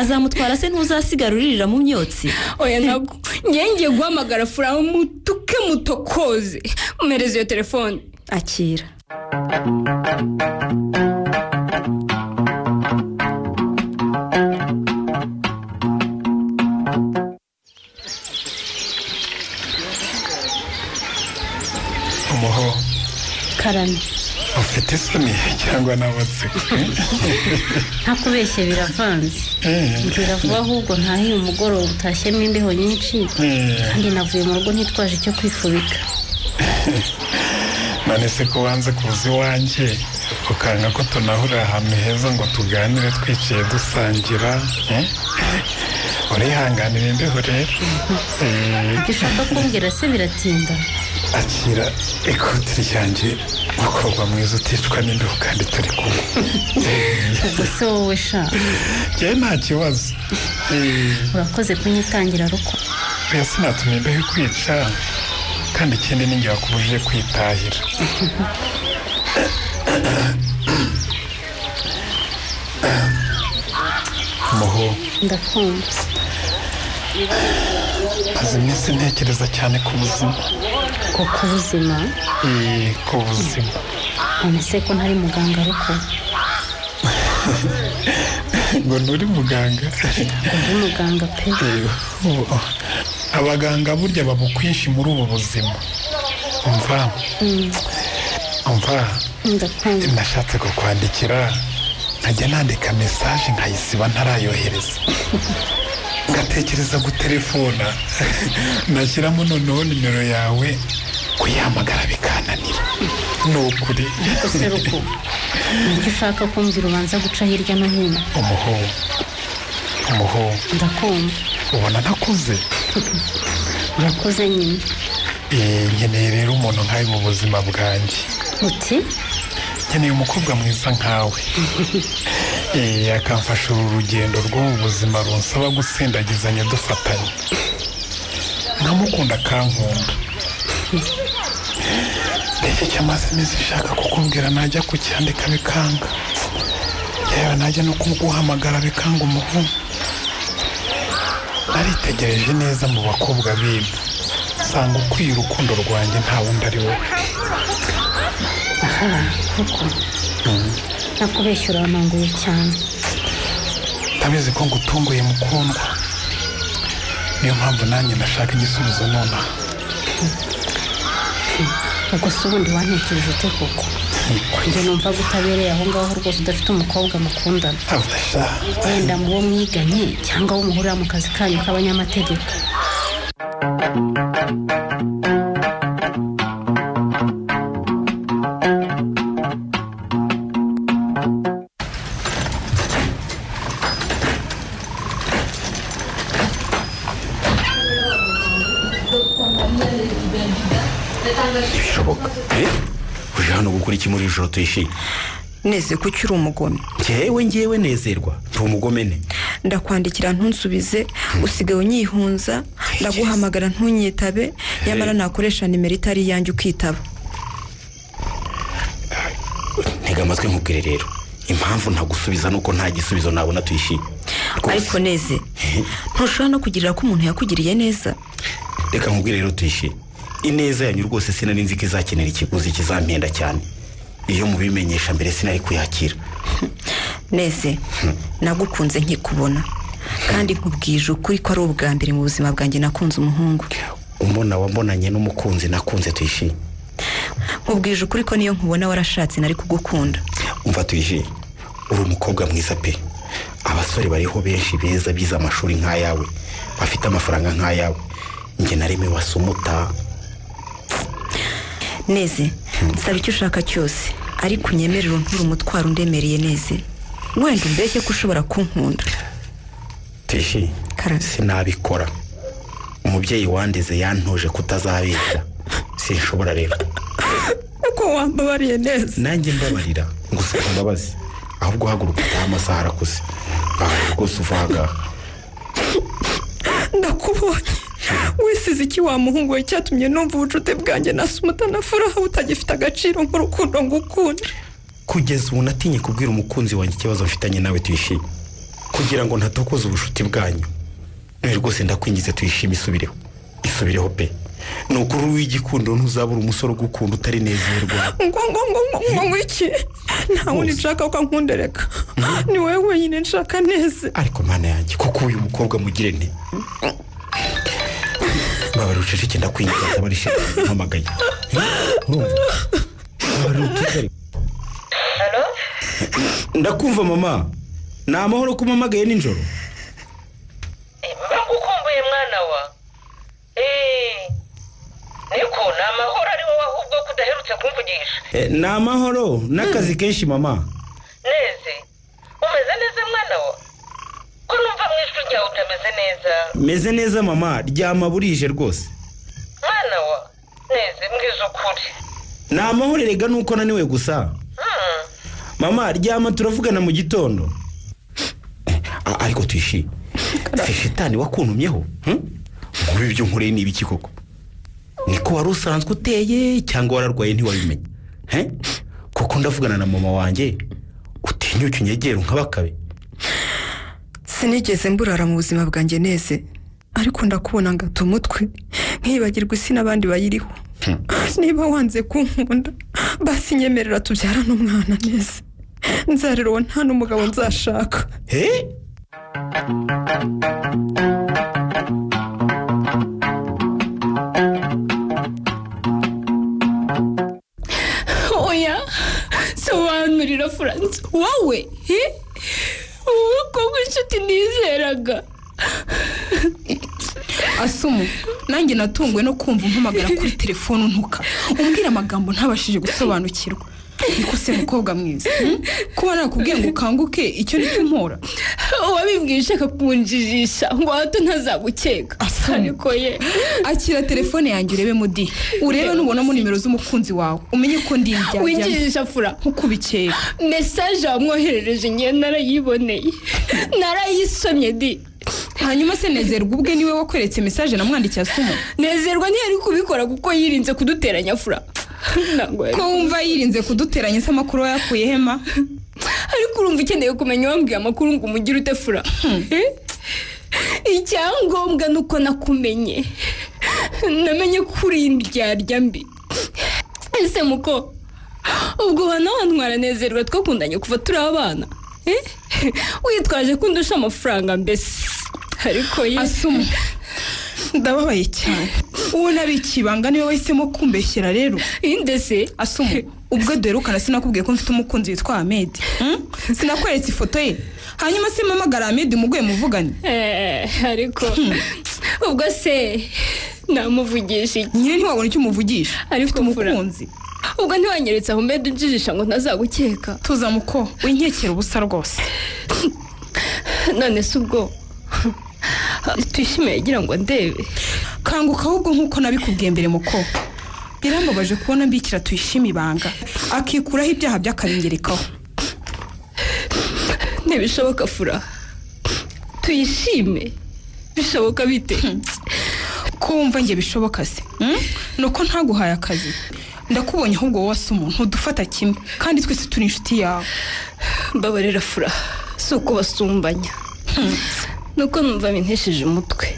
[SPEAKER 3] azamutwara se ntuzasigaruririra mu myotsi
[SPEAKER 1] oya ntabwo ngiye guhamagara fura mutuke mutokoze mpereze iyo telefone
[SPEAKER 3] akira
[SPEAKER 9] umuho
[SPEAKER 5] karame
[SPEAKER 9] ufite isoni cyangwa n'amatsiko
[SPEAKER 5] ntakubeshye biravanze mbwira vuba ahubwo ntahiye umugoroba utashyemo imbeho nyinshi kandi navuye mu rugo ntitwaje icyo kwifubika
[SPEAKER 9] none se ko wanze kuza iwanjye ukanga ko tunahurira ahantu heza ngo tuganire twicaye dusangira eh? urihanganira imbeho rero Eh,
[SPEAKER 5] ibyo ushaka kumbwira se biratinda
[SPEAKER 9] akira ikoti ryanjye mukobwa mwiza uticwa n'imbeho kandi turi kumwe
[SPEAKER 5] ubwo se wowe sha
[SPEAKER 9] njyewe nta kibazo Eh,
[SPEAKER 5] urakoze kunyitangira ruko
[SPEAKER 9] oya sinatumye imbeho ikwica kandi ikindi ni njye wakubujije kwitahira muho
[SPEAKER 5] ndakumva
[SPEAKER 9] maze iminsi ntekereza cyane ku buzima
[SPEAKER 5] ko ku buzima
[SPEAKER 9] Eh, ku buzima
[SPEAKER 5] none se ko ntari muganga ruko
[SPEAKER 9] ngo nturi muganga
[SPEAKER 5] ngo ndi muganga pe
[SPEAKER 9] Eh, ubu- abaganga burya babukwinshi muri ubu buzima umva umva
[SPEAKER 5] ndakumva
[SPEAKER 9] nashatse kukwandikira nkajya nandika mesaje nkayisiba ntarayohereza ngatekereza gutelefona nashyiramo noneho nimero yawe kuyahamagara bikananira ni ukuri
[SPEAKER 5] ariko se ruko ni iki ushaka kumbwira ubanza guca hirya no hino
[SPEAKER 9] umuho umuho
[SPEAKER 5] ndakumva
[SPEAKER 9] ubona ntakuze
[SPEAKER 5] urakoze nyine
[SPEAKER 9] Eh, nkeneye rero umuntu nkawe mu buzima bwanjye
[SPEAKER 5] uti
[SPEAKER 9] nkeneye umukobwa mwiza nkawe Eh, akamfasha uru rugendo rw'ubu buzima runsaba gusindagizanya dufatanye nkamukunda akankunda ndetse cyamaze iminsi nshaka kukubwira najya kucyandika bikanga yewe najya no kuguhamagara bikanga umuhungu naritegereje neza mu bakobwa b'ibi nsanga ukwiye urukundo rwanjye nta wundi ari wowe
[SPEAKER 5] ruko nakubeshya urananguye cyane
[SPEAKER 9] ndabizi ko ngutunguye mukundwa niyo mpamvu nanjye ndashaka igisubizo nonaha
[SPEAKER 5] ubwo se ubundi wantekereje ute koko njye numva ko utabereye aho ngaho rwose udafite umukobwa mukundana
[SPEAKER 9] afasha
[SPEAKER 5] wenda mu wo mwiganye cyangwa wo muhurira mu kazi kanyu k'abanyamategeko
[SPEAKER 4] ntibishoboka uje hano gukora iki muri iri joro tuyishimye
[SPEAKER 3] neze ko ukiri umugome
[SPEAKER 4] ngewe ngewe nezerwa ndi umugomene
[SPEAKER 3] ndakwandikira ntunsubize usigaye unyihunza ndaguhamagara ntunyitabe nyamara nakoresha nimero itari iyanjye ukitaba
[SPEAKER 4] ntega amatwi nkubwire rero impamvu ntagusubiza nuko nta gisubizo nabona tuyishimye
[SPEAKER 3] ariko neze ntushobora no kugirira ko umuntu yakugiriye neza
[SPEAKER 4] reka nkubwire rero tuyishimye ineza yanyu rwose sinari nzi ko izakenera ikiguzi kizampenda cyane iyo mubimenyesha mbere sinari kuyakira
[SPEAKER 3] neze nagukunze nkikubona kandi nkubwije ukuri ko ari ubwa mbere mu buzima bwanjye nakunze umuhungu
[SPEAKER 4] umbona wambonanye n'umukunzi nakunze tuyishimye
[SPEAKER 3] nkubwije ukuri ko niyo nkubona warashatse nari kugukunda
[SPEAKER 4] umva tuyishimye uri umukobwa mwiza pe abasore bariho benshi beza bize amashuri nk'ayawe bafite amafaranga nk'ayawe njye na rimwe wasumuta
[SPEAKER 3] neze nsaba icyo ushaka cyose ariko unyemerere unture umutwaro undemereye neze wenda umbeshye ko ushobora kunkunda
[SPEAKER 4] teshi
[SPEAKER 3] Karame.
[SPEAKER 4] sinabikora umubyeyi wandeze yantoje kutazabeshya sinshobora rero
[SPEAKER 2] uko wambabariye neza
[SPEAKER 4] nanjye mbabarira ngusaba imbabazi ahubwo haguruka utahe amasaha arakuze bahaye rwose uva aha ngaha
[SPEAKER 2] ndakubonye wisize iki wa muhungu we cyatumye numva ubucuti bwanjye na sumuta na furaha butagifite agaciro nk'urukundo ngukunda
[SPEAKER 4] kugeza ubu natinye kubwira umukunzi wanjye ikibazo mfitanye nawe tuyishime kugira ngo ntatokoza ubucuti bwanyu none rwose ndakwingize tuyishime isubireho isubireho pe ni ukuri w'igikundo ntuzabura umusore ugukunda utarinezerwa
[SPEAKER 2] ngo ngo ngo ngo ngo ngo iki nta wundi nshaka ko nkundereka ni wowe wenyine nshaka neza
[SPEAKER 4] ariko mana yanjye kuko uyu mukobwa mugire nti mbabarira uceceke ndakwingiza ndabarishije mpamagaye urumva mbabarira uceceke ndakumva mama ni amahoro ko umpamagaye nijoro
[SPEAKER 10] bagukumbuye mwana wa eee niko ni amahoro ari wowe ahubwo ko udaherutse kumvugisha
[SPEAKER 4] Eh, ni amahoro n'akazi kenshi mama
[SPEAKER 10] neze umeze neza mwana wa ko numva mu ijwi ryawe utameze neza
[SPEAKER 4] meze neza mama ryama burije rwose
[SPEAKER 10] mwana wa neze mbwiza ukuri
[SPEAKER 4] ni amahoro erega nuko naniwe gusa
[SPEAKER 10] Hmm.
[SPEAKER 4] mama ryama turavugana mu gitondo A- ariko tuyishime se shitani wakuntumyeho hmm? ngubi ibyo nkoreye ni ibiki koko niko wari usanzwe uteye cyangwa wararwaye ntiwabimenye he kuko ndavugana na mama wanjye utinyuke unyegera nk'abakabe
[SPEAKER 3] sinigeze mburara mu buzima bwanjye neze
[SPEAKER 2] ariko ndakubona ngata umutwe nkibagirwa isi n'abandi bayiriho niba wanze kunkunda basi nyemerera tubyarane umwana neza nzarera uwo nta n'umugabo nzashaka
[SPEAKER 4] he
[SPEAKER 2] oya sobanurira furanse wowe eh? wowe ko nk'inshuti nizeraga asumu nanjye natunguwe no kumva umpamagara kuri telefone untuka umbwira amagambo ntabashije gusobanukirwa niko se mukobwa mwiza hmm? kuba nakubwiye ngo ukanguke icyo nicyo mpora
[SPEAKER 11] uwabibwiye ushaka kunjijisha ngo hato ntazagukeka ariko ye
[SPEAKER 2] akira telefone yanjye urebe mudi urebe nubonamo nimero z'umukunzi wawe umenye ko ndi indyarya
[SPEAKER 11] Winjijisha
[SPEAKER 2] fura nk'ukubikeka
[SPEAKER 11] mesaje wamwoherereje ngewe narayiboneye narayisomye di
[SPEAKER 2] hanyuma se nezerwa ubwe niwe wakweretse mesaje namwandikiye asuma
[SPEAKER 11] nezerwa ntiyari kubikora kuko yirinze kuduteranya fura Ntabwo yari-
[SPEAKER 2] ko wumva yirinze kuduteranya se amakuru wayakuye hema
[SPEAKER 11] ariko urumva ukeneye kumenya uwambwiye amakuru ngo umugire ute fura Eh? icyangombwa ni uko nakumenye namenye ko uri indyarya mbi ese muko ubwo nawe ntwaranezerwa twakundanye kuva turi abana Eh? witwaje ko undusha amafaranga mbese ariko ye
[SPEAKER 2] asuma ndababaye cyane uwo nari ikibanga niwe wahisemo kumbeshyera rero
[SPEAKER 11] indese
[SPEAKER 2] asuma ubwo duherukana sinakubwiye ko mfite umukunzi witwa ahmed Hmm? sinakweretse ifoto ye hanyuma se mpamagara ahmed muguye muvugane
[SPEAKER 11] Eh, ariko ubwo se namuvugisha iki
[SPEAKER 2] nyine ntiwabona icyo umuvugisha
[SPEAKER 11] ariko
[SPEAKER 2] ufite
[SPEAKER 11] Fura,
[SPEAKER 2] umukunzi
[SPEAKER 11] ubwo ntiwanyeretse aho mbeda unjijisha ngo ntazagukeka
[SPEAKER 2] tuza muko winkekera ubusa rwose
[SPEAKER 11] none se ubwo tuyishime yagira ngo ndebe
[SPEAKER 2] kanguka ahubwo nk'uko nabikubwiye mbere muko birambabaje kubona mbikira tuyishime ibanga akikuraho ibyaha by'akarengerekaho
[SPEAKER 11] ntibishoboka fura tuyishime bishoboka bite
[SPEAKER 2] kumva njye bishoboka se mm? ni uko ntaguhaye akazi ndakubonye ahubwo wowe asa umuntu udufata kimwe kandi twese turi inshuti yawe
[SPEAKER 11] mbabarira fura si uko basumbanya nuko numva bintesheje umutwe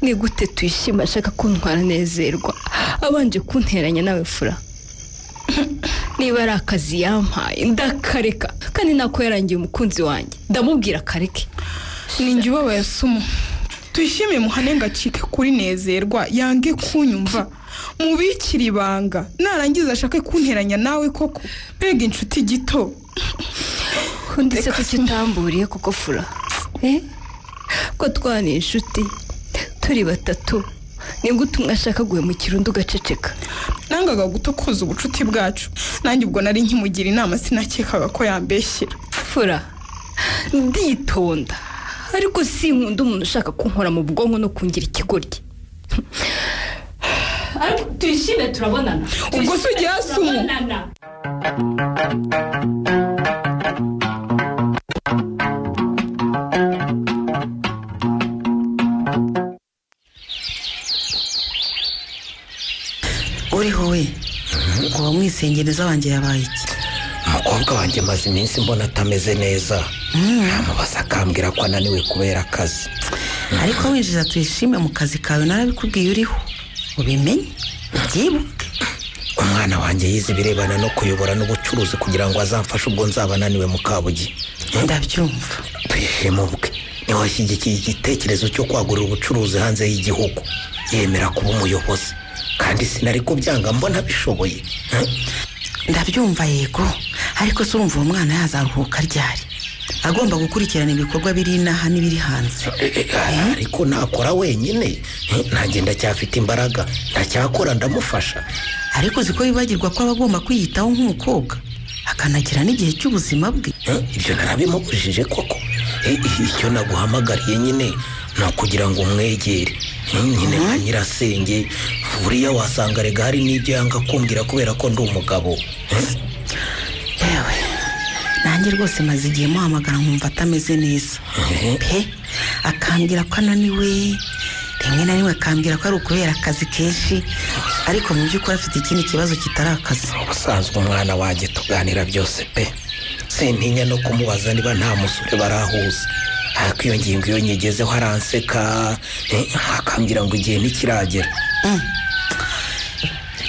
[SPEAKER 11] ni gute tuyishima ashaka ko ntwaranezerwa abanje kunteranya nawe fura niba ari akazi yampaye ndakareka kandi nako yarangiye umukunzi wanjye ndamubwira akareke
[SPEAKER 2] ni njye ubabaye asumu tuyishimiye muhane ngo acike kuri nezerwa yange kunyumva mubikire ibanga narangiza ashake kunteranya nawe koko mbega inshuti gito
[SPEAKER 12] ndetse kuki utamburiye kuko fura eh? ko twana inshuti turi batatu ni gute umwe ashaka guhemukira undi ugaceceka
[SPEAKER 2] nangaga gutokoza ubucuti bwacu nanjye ubwo nari nkimugira inama sinakekaga ko yambeshyira
[SPEAKER 12] fura nditonda ariko sinkunda umuntu ushaka kunkora mu bwonko no kungira ikigoryi ariko tuyishime turabonana
[SPEAKER 2] ubwo se ujya hasi umu
[SPEAKER 13] uriho we ngo bamwisengereza wanjye yabaye iki
[SPEAKER 7] umukobwa wanjye maze iminsi mbona atameze neza namubaza akambwira ko ananiwe kubera akazi
[SPEAKER 13] ariko winjiza tuyishime mu kazi kawe narabikubwiye uriho ubimenye ubyibuke
[SPEAKER 7] umwana wanjye yize ibirebana no kuyobora n'ubucuruzi kugira ngo azamfashe ubwo nzaba ananiwe mu kabugi
[SPEAKER 13] ndabyumva
[SPEAKER 7] tuyishime ubwe niwe washyigikiye igitekerezo cyo kwagurira ubucuruzi hanze y'igihugu yemera kuba umuyobozi kandi sinari kubyanga mbona bishoboye
[SPEAKER 13] ndabyumva yego ariko se urumva uwo mwana yazaruhuka ryari agomba gukurikirana ibikorwa biri inaha n'ibiri hanze
[SPEAKER 7] ariko nakora wenyine ntange ndacyafite imbaraga ntacyakora ndamufasha
[SPEAKER 13] ariko uzi ko yibagirwa ko aba agomba kwiyitaho nk'umukobwa akanagira n'igihe cy'ubuzima bwe
[SPEAKER 7] ibyo narabimubujije koko Eh, icyo naguhamagariye nyine ni ukugira ngo umwegere Eh, nyine nka nyirasenge buriya wasanga rega hari n'ibyo yanga kumbwira kubera ko ndi umugabo Eh,
[SPEAKER 13] yewe nanjye rwose maze igihe muhamagara nkumva atameze neza pe akambwira ko ananiwe rimwe na rimwe akambwira ko ari ukubera akazi kenshi ariko mu by'ukuri afite ikindi kibazo kitari akazi
[SPEAKER 7] ubusanzwe umwana wanjye tuganira byose pe sintinya no kumubaza niba nta musore barahuza ariko iyo ngingo iyo nyigezeho aranseka eh, akambwira ngo igihe ntikiragera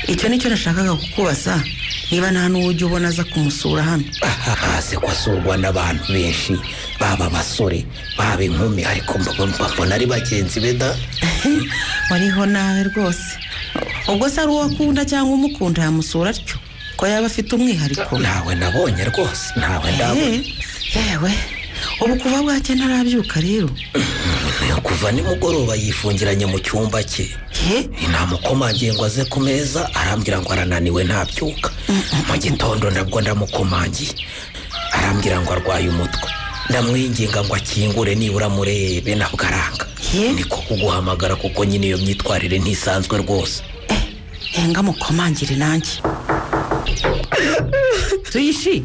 [SPEAKER 13] icyo nicyo nashakaga kukubaza niba nta n'uwo ujya ubona aza kumusura hano
[SPEAKER 7] hasi kwasurwa n'abantu benshi baba abasore baba inkumi ariko mbabona mbabona ari bagenzi be da
[SPEAKER 13] wariho nawe rwose ubwo se ari uwo akunda cyangwa umukunda yamusura atyo ko yaba afite umwihariko
[SPEAKER 7] ntawe nabonye rwose ntawe ndabona
[SPEAKER 13] Eh, yewe ubu kuva bwacye ntarabyuka rero
[SPEAKER 7] kuva nimugoroba yifungiranye mu cyumba cye
[SPEAKER 13] he
[SPEAKER 7] namukomangiye ngo aze ku meza arambwira ngo arananiwe ntabyuka mu gitondo nabwo ndamukomangiye arambwira ngo arwaye umutwe ndamwinginga ngo akingure nibura murebe nabwo aranga
[SPEAKER 13] Ye?
[SPEAKER 7] niko kuguhamagara kuko nyine iyo myitwarire ntisanzwe rwose
[SPEAKER 13] henga mukomangire nanjye tuyishi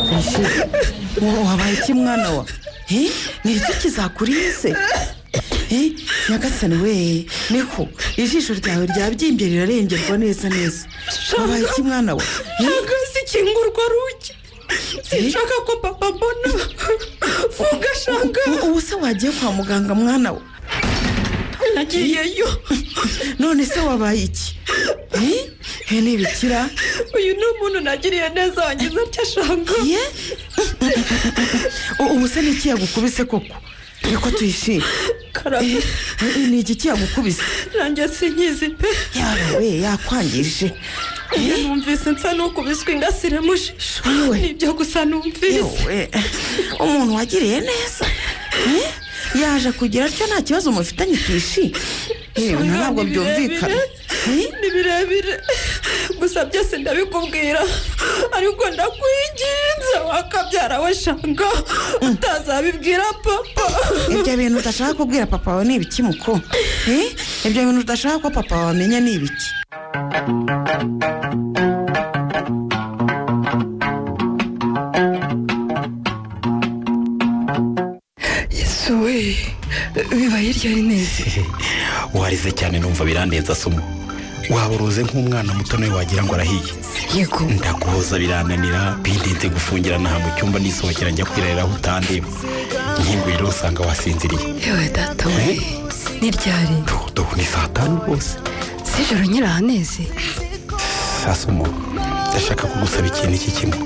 [SPEAKER 13] tuyishi Wo- wabaye iki mwana wa Eh, ni iki kizakurize Eh, nyagasani we niko ijisho ryawe ryabyimbye rirarengerwa neza neza wabaye iki mwana wa Eh,
[SPEAKER 2] ntabwo zikingurwa rugi sinshaka ko papa mbona funga shanga
[SPEAKER 13] u- ubu se wagiye kwa muganga mwana we
[SPEAKER 2] nagiyeyo
[SPEAKER 13] none se wabaye iki Eh, he n'ibikira
[SPEAKER 2] uyu ni umuntu nagiriye neza wangize atya shanga
[SPEAKER 13] ye U- ubu se ni iki yagukubise koko niko tuyishime
[SPEAKER 2] karame
[SPEAKER 13] ni igiki yagukubise
[SPEAKER 2] nanjye sinkizi pe
[SPEAKER 13] yawe we yakwangije
[SPEAKER 2] iyo numvise nsa n'ukubiswe ingasire mu jisho
[SPEAKER 13] Yewe.
[SPEAKER 2] nibyo gusa numvise
[SPEAKER 13] yewe umuntu wagiriye neza Eh, yaje kugira atyo nta kibazo mufitanye kishi yewe
[SPEAKER 2] Shanga,
[SPEAKER 13] ntabwo
[SPEAKER 2] ni
[SPEAKER 13] byumvikana
[SPEAKER 2] birebire, ni birebire gusa byose ndabikubwira ariko ndakwinginze wakabyara we shanga utazabibwira papa
[SPEAKER 13] ibyo bintu udashaka kubwira papa wawe ni ibiki muko Eh, ibyo bintu udashaka ko papa wawe amenya ni ibiki
[SPEAKER 2] yesu we bibaye iryo rineze
[SPEAKER 4] warize cyane numva birandenza somo waba uruze nk'umwana muto nawe wagira ngo arahiye
[SPEAKER 1] yego
[SPEAKER 4] ndaguhoza birananira bindinze gufungira aha mu cyumba nisohokera njya kwirarira aho utandeba nkinguye rero usanga wasinziriye
[SPEAKER 1] yewe data we ni ryari
[SPEAKER 4] dodo ni saa tanu rwose
[SPEAKER 1] si ijoro nyiri ahaneze
[SPEAKER 4] sasomo ndashaka kugusaba ikintu iki kimwe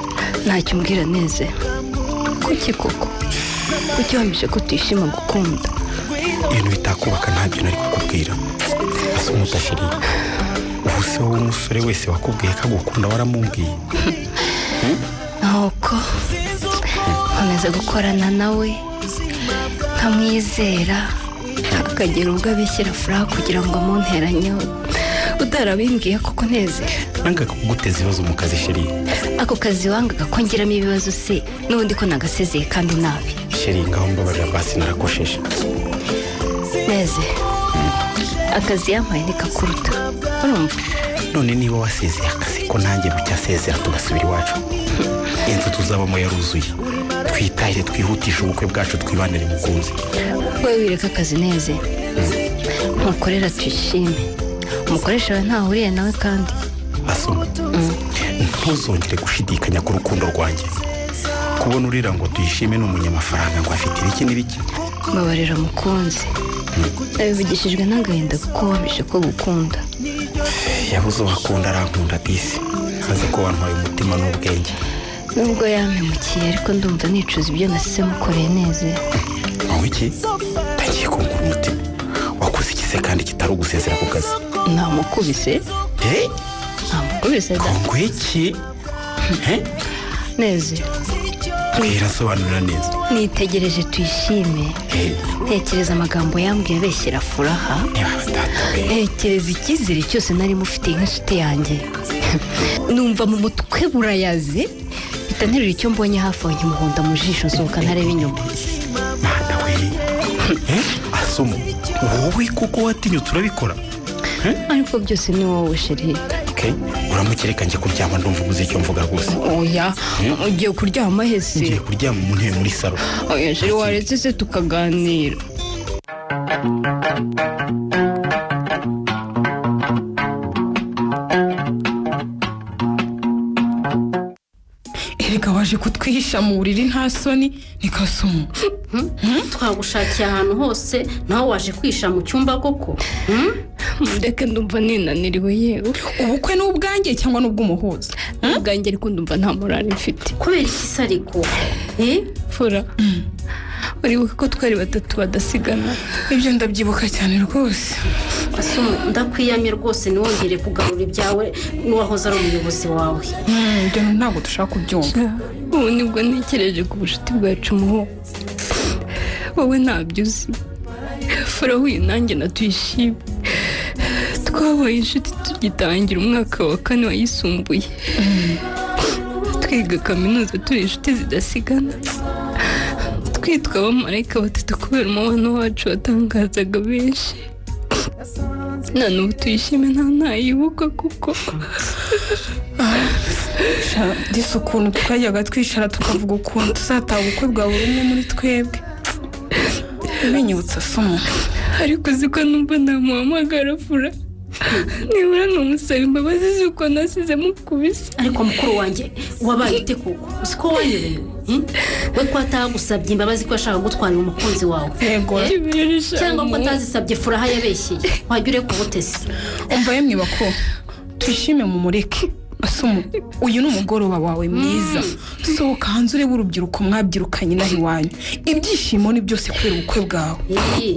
[SPEAKER 1] ntacyo umbwira neze kuki koko kuki wamije ko utishima gukunda
[SPEAKER 4] ibintu bitakubaka ntabyo nari kukubwira asa umudashiriye se wowe umusore wese wakubwiye ko agukunda waramubwiye
[SPEAKER 1] nuko nkomeza gukorana nawe nkamwizera akagera ubwo abishyira furaha kugira ngo amunteranyeho utarabimbwiye koko nezera
[SPEAKER 4] nangaga kuguteza ibibazo mu kazi sheri
[SPEAKER 1] ako kazi wangaga ko ngiramo ibibazo se n'ubundi ko nagasezeye kandi nabi
[SPEAKER 4] sheri ngaho mbabarira basi narakosheje
[SPEAKER 1] neze akazi yampaye ni kakuruta urumva
[SPEAKER 4] none niba wasezeye akazi ko nanjye bucyasezera tugasubira iwacu inzu tuzabamo yaruzuye twitahire twihutishe ubukwe bwacu twibanire mukunzi
[SPEAKER 1] wowe wireka akazi neze ntukorera tuyishime umukoresha wawe ntaho uhuriye nawe kandi
[SPEAKER 4] asoma ntuzongere gushidikanya ku rukundo rwanjye kubona urira ngo tuyishime ni umunyamafaranga ngo afite ibiki n'ibiki
[SPEAKER 1] mbabarira mukunzi abivugishijwe n'agahinda kuko wabije ko gukunda
[SPEAKER 4] yabuze uwakunda arankunda disi azi ko wantwaye umutima n'ubwenge
[SPEAKER 1] nubwo yampemukiye ariko ndumva nicuza ibyo nasize mukoreye neza
[SPEAKER 4] wowe iki utangiye kungura umutima wakoze ikize kandi kitari ugusezera ku kazi
[SPEAKER 1] namukubise namukubise da
[SPEAKER 4] kongo iki
[SPEAKER 1] neza
[SPEAKER 4] twirasobanurira neza
[SPEAKER 1] nitegereje tuyishime ntekereza amagambo yambwiye abeshyira furaha ntekereza icyizere cyose nari mufitiye nk'inshuti yanjye numva mu mutwe burayaze mpita nterura icyo mbonye hafi aho nkimuhunda mu jisho nsohoka ntarebe inyuma
[SPEAKER 4] mana we asomo wowe kuko watinyutse urabikora
[SPEAKER 1] ariko byose ni wowe sheri
[SPEAKER 4] uramukireka njye kuryama ndumva uguze icyo mvuga rwose
[SPEAKER 11] oya ugiye kuryama hese
[SPEAKER 4] ngiye kuryama mu ntebe muri salo
[SPEAKER 11] oya sheri waretse se tukaganira
[SPEAKER 2] erega waje kutwihisha mu buriri nta soni ni kasumu
[SPEAKER 5] twagushakira ahantu hose nawe waje kwisha mu cyumba koko Hmm?
[SPEAKER 11] ndeke ndumva ninaniriwe yewe
[SPEAKER 2] ubukwe ni ubwanjye cyangwa ni ubw'umuhuza
[SPEAKER 11] ubwanjye ariko ndumva nta morali mfite
[SPEAKER 5] kubera iki se ariko Eh?
[SPEAKER 11] fura uribuka ko twari batatu badasigana
[SPEAKER 2] ibyo ndabyibuka cyane rwose
[SPEAKER 5] Asumo, ndakwiyamye rwose ntiwongere kugarura ibyawe n'uwahoze ari umuyobozi wawe
[SPEAKER 2] Hmm, ibyo ntabwo dushaka kubyumva
[SPEAKER 11] ubu nibwo ntekereje ku bucuti bwacu muho wowe ntabyo uzi fura huye nanjye natwishime twabaye inshuti tugitangira umwaka wa kane wayisumbuye twiga kaminuza turi inshuti zidasigana twitwa abamarayika batatu kubera umubano wacu watangazaga benshi na n'ubu tuyishime nta ntayibuka kuko
[SPEAKER 2] disi ukuntu twajyaga twicara tukavuga ukuntu tuzataha ubukwe bwa buri umwe muri twebwe binyibutsa somo
[SPEAKER 11] ariko uzi ko numva ntamuhamagara fura nibura ntumusaba imbabazi z'uko nasize mukubise
[SPEAKER 5] ariko mukuru wanjye wabaye ute koko uzi ko wanyobewe Hmm? we ko atagusabye imbabazi ko yashaka gutwarira umukunzi wawe
[SPEAKER 2] yego
[SPEAKER 5] cyangwa ko atazisabye furaha yabeshyeye wajya ureka ubutesi
[SPEAKER 2] umva yemwe bako tuyishime mu mureke asumo uyu ni umugoroba wawe mwiza sohoka hanze urebe urubyiruko mwabyirukanye inaha iwanyu ibyishimo ni byose kubera ubukwe bwawe
[SPEAKER 5] Iyi.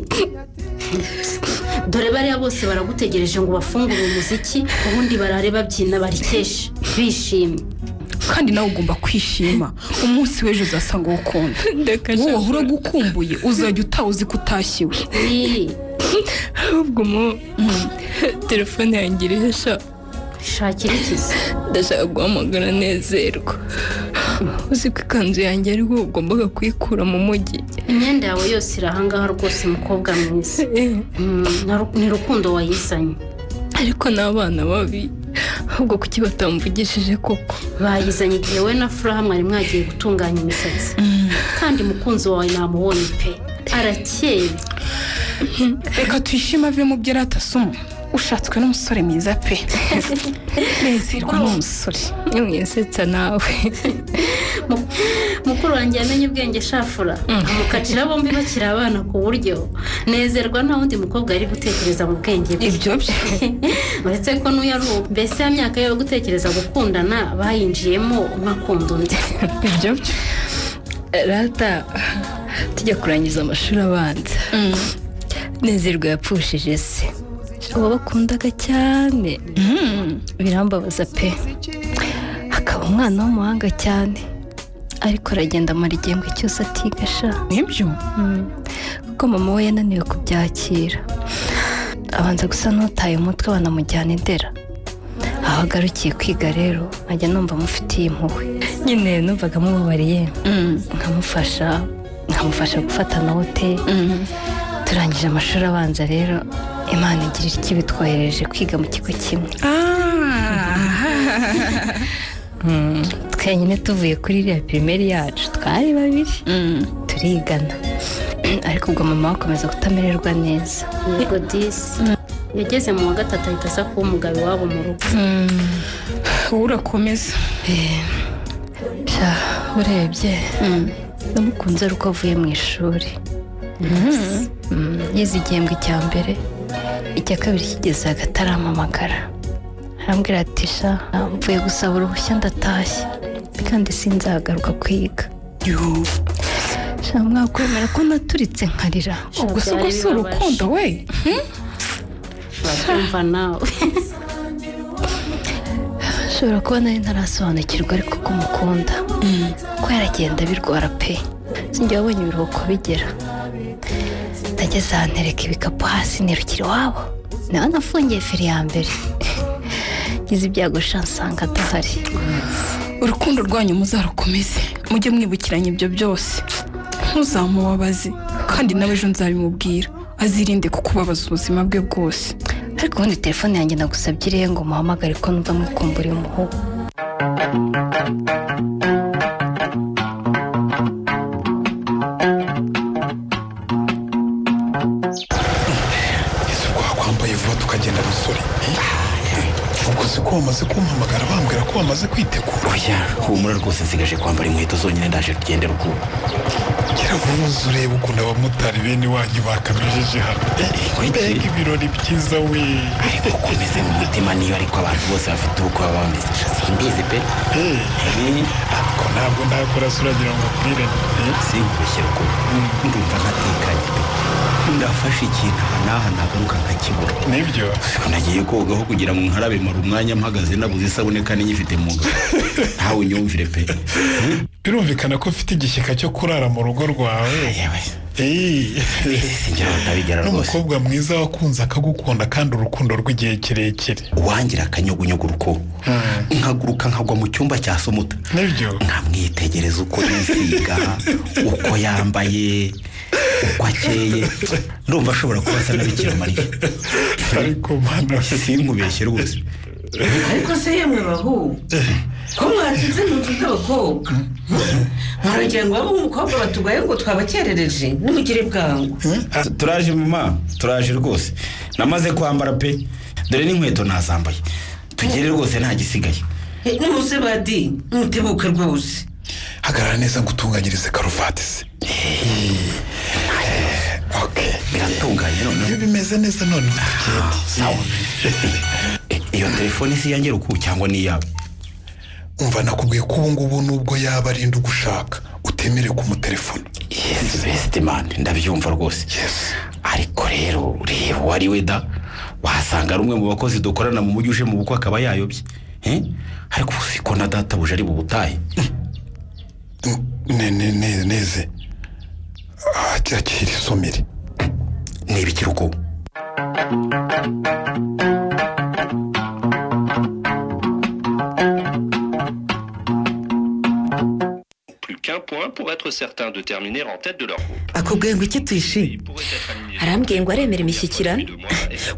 [SPEAKER 5] dore bariya bose baragutegereje ngo bafungure umuziki ubundi barare babyina barikeshe bishimye
[SPEAKER 2] kandi nawe ugomba kwishima umunsi w'ejo uzasanga uwo ukunda wowe uragukumbuye uzajya utaha uzi ko utashyiwe
[SPEAKER 5] Iyi.
[SPEAKER 11] ahubwo mo telefone yanjye irihesha
[SPEAKER 5] shakira ikizi
[SPEAKER 11] ndashaka guhamagara nezerwa uzi ko ikanzu yanjye aribwo ugombaga kuyikura mu mujyi
[SPEAKER 5] imyenda yawe yose iri ahangaha rwose mukobwa mwiza Hmm, naru- ni rukundo wayizanye
[SPEAKER 11] ariko ni abana babi ahubwo kuki batamvugishije koko
[SPEAKER 5] bayizanye igihe we na furaha mwari mwagiye gutunganya imisatsi kandi mukunzi wawe namubonye pe arakeye
[SPEAKER 2] reka tuyishime ave mu byo yari atasoma ushatswe n'umusore mwiza pe nezerwa n'umusore
[SPEAKER 11] mwisetsa nawe
[SPEAKER 5] Mu- mukuru wanjye yamenye ubwenge shafura amukatira bombi bakiri abana ku buryo nezerwa nta wundi mukobwa yari gutekereza mu bwenge bwe
[SPEAKER 2] ibyo byo
[SPEAKER 5] uretse ko n'uyu ari ubu mbese ya myaka yo gutekereza gukundana bayinjiyemo umwe akunda undi
[SPEAKER 11] ibyo byo rata tujya kurangiza amashuri abanza nezerwa yapfushije se
[SPEAKER 1] uwo bakundaga cyane birambabaza pe akaba umwana w'umuhanga cyane ariko aragenda amara igihembwe cyose atigasha nibyo kuko mama we yananiwe kubyakira abanza gusa n'utaye umutwe banamujyana indera aho agarukiye kwiga rero nkajya numva amufitiye impuhwe nyine numvaga amubabariye nkamufasha nkamufasha gufata note turangije amashuri abanza rero imana igira iki bitwohereje kwiga mu kigo kimwe Mm, twenyine tuvuye kuri iriya pirimeri yacu twari babiri turigana ariko ubwo mama we akomeza kutamererwa neza
[SPEAKER 5] yego disi yageze mu wa gatatu ahita aza kuba umugabo iwabo mu rugo
[SPEAKER 1] wowe urakomeza urebye namukunze ari uko avuye mu ishuri Mm, yize igihembwe cya mbere icya kabiri kigeze hagati arampamagara arambwira ati sha mvuye gusaba uruhushya ndatashye kandi sinzagaruka kwiga sha mwakwemera ko naturitse nkarira
[SPEAKER 5] Ubwo se ubwo si urukundo,
[SPEAKER 1] we
[SPEAKER 5] urabyumva nawe
[SPEAKER 1] ushobora kuba nari ntarasobanukirwa ariko ko umukunda ko yaragenda abirwara pe sinjya wabonye ibiruhuko bigera nageze ahantu ntereka ibikapu hasi nirukira iwabo nawe nafungiye feri ya mbere ngize ibyago sha nsanga adahari
[SPEAKER 14] urukundo rwanyu muzarukomeze mujye mwibukiranya ibyo byose ntuzamubabaze kandi nawe ejo nzabimubwira azirinde kukubabaza ubuzima bwe bwose
[SPEAKER 1] ariko ubundi telefone yanjye nagusabye irihe ngo muhamagare ko numva mwikumburiye umuhogo
[SPEAKER 9] ese ubwo wakwambaye vuba tukagenda musore ubwo si ko wamaze kumpamagara bambwira ko wamaze kwitegura
[SPEAKER 4] oya humura rwose nsigaje kwambara inkweto zonyine ndaje tugende rukundo
[SPEAKER 9] ngira ngo nuze urebe ukuntu abamotari bene wanyu bakabijeje hano mbega ibirori byiza we
[SPEAKER 4] ariko ukomeze mu mutima niyo ariko abantu bose bafite ubukwe baba bameze sha simbizi pe
[SPEAKER 9] ariko ntabwo ntakora se uragira ngo akwire
[SPEAKER 4] sinkubeshye rukundo ndumva ntatekanye pe ndafashe ikintu aha n'aha nagaruka nkakibura
[SPEAKER 9] nibyo
[SPEAKER 4] nagiye kogaho kugira ngo nkarabe mara umwanya mpagaze nabuze isabune kandi nyifite mu nda ntawe unyumvire pe
[SPEAKER 9] birumvikana ko mfite igishyika cyo kurara mu rugo rwawe
[SPEAKER 4] ntabigera rwose.
[SPEAKER 9] n'umukobwa mwiza wakunze akagukunda kandi urukundo rw'igihe kirekire
[SPEAKER 4] wangira akanyugunyugu uko nkaguruka nkagwa mu cyumba cya sumuta
[SPEAKER 9] nibyo
[SPEAKER 4] nkamwitegereza uko yisiga uko yambaye uko akeye ndumva ashobora kuba asa na bikira mariya
[SPEAKER 9] ariko mana
[SPEAKER 4] sinkubeshye rwose
[SPEAKER 10] ariko se yemwe bahu ko mwatinze mu nzu z'abakobwa mwaragira ngo waba umukobwa batugaye ngo twabakerereje nimugire bwangu
[SPEAKER 4] turaje mama turaje rwose namaze kwambara pe dore n'inkweto nazambaye tugere rwose nta gisigaye
[SPEAKER 10] nimuze badi mutebuke rwose
[SPEAKER 9] hagarara neza ngo utunganyirize karuvati se
[SPEAKER 4] biratunganye noneho
[SPEAKER 9] iyo bimeze neza noneho tugende
[SPEAKER 4] sawa iyo telefone si iyanjye ruku cyangwa ni iyawe
[SPEAKER 9] umva nakubwiye ko ubu ngubu nubwo yaba arinda ugushaka utemere kumutelefona
[SPEAKER 4] yes best man ndabyumva rwose ariko rero reba uwo ari we da wasanga ari umwe mu bakozi dukorana mu mujyi uje mu bukwe akaba yayobye Eh? ariko ubu si ko na databuje ari bubutahe
[SPEAKER 9] ne ne ne neze Ah, akira isomere
[SPEAKER 4] niba ikiruko
[SPEAKER 15] plus qu'un point pour être certain de terminer en tête de leur groupe.
[SPEAKER 3] akubwiye ngo iki tuyishi arambwiye ngo aremera imishyikirano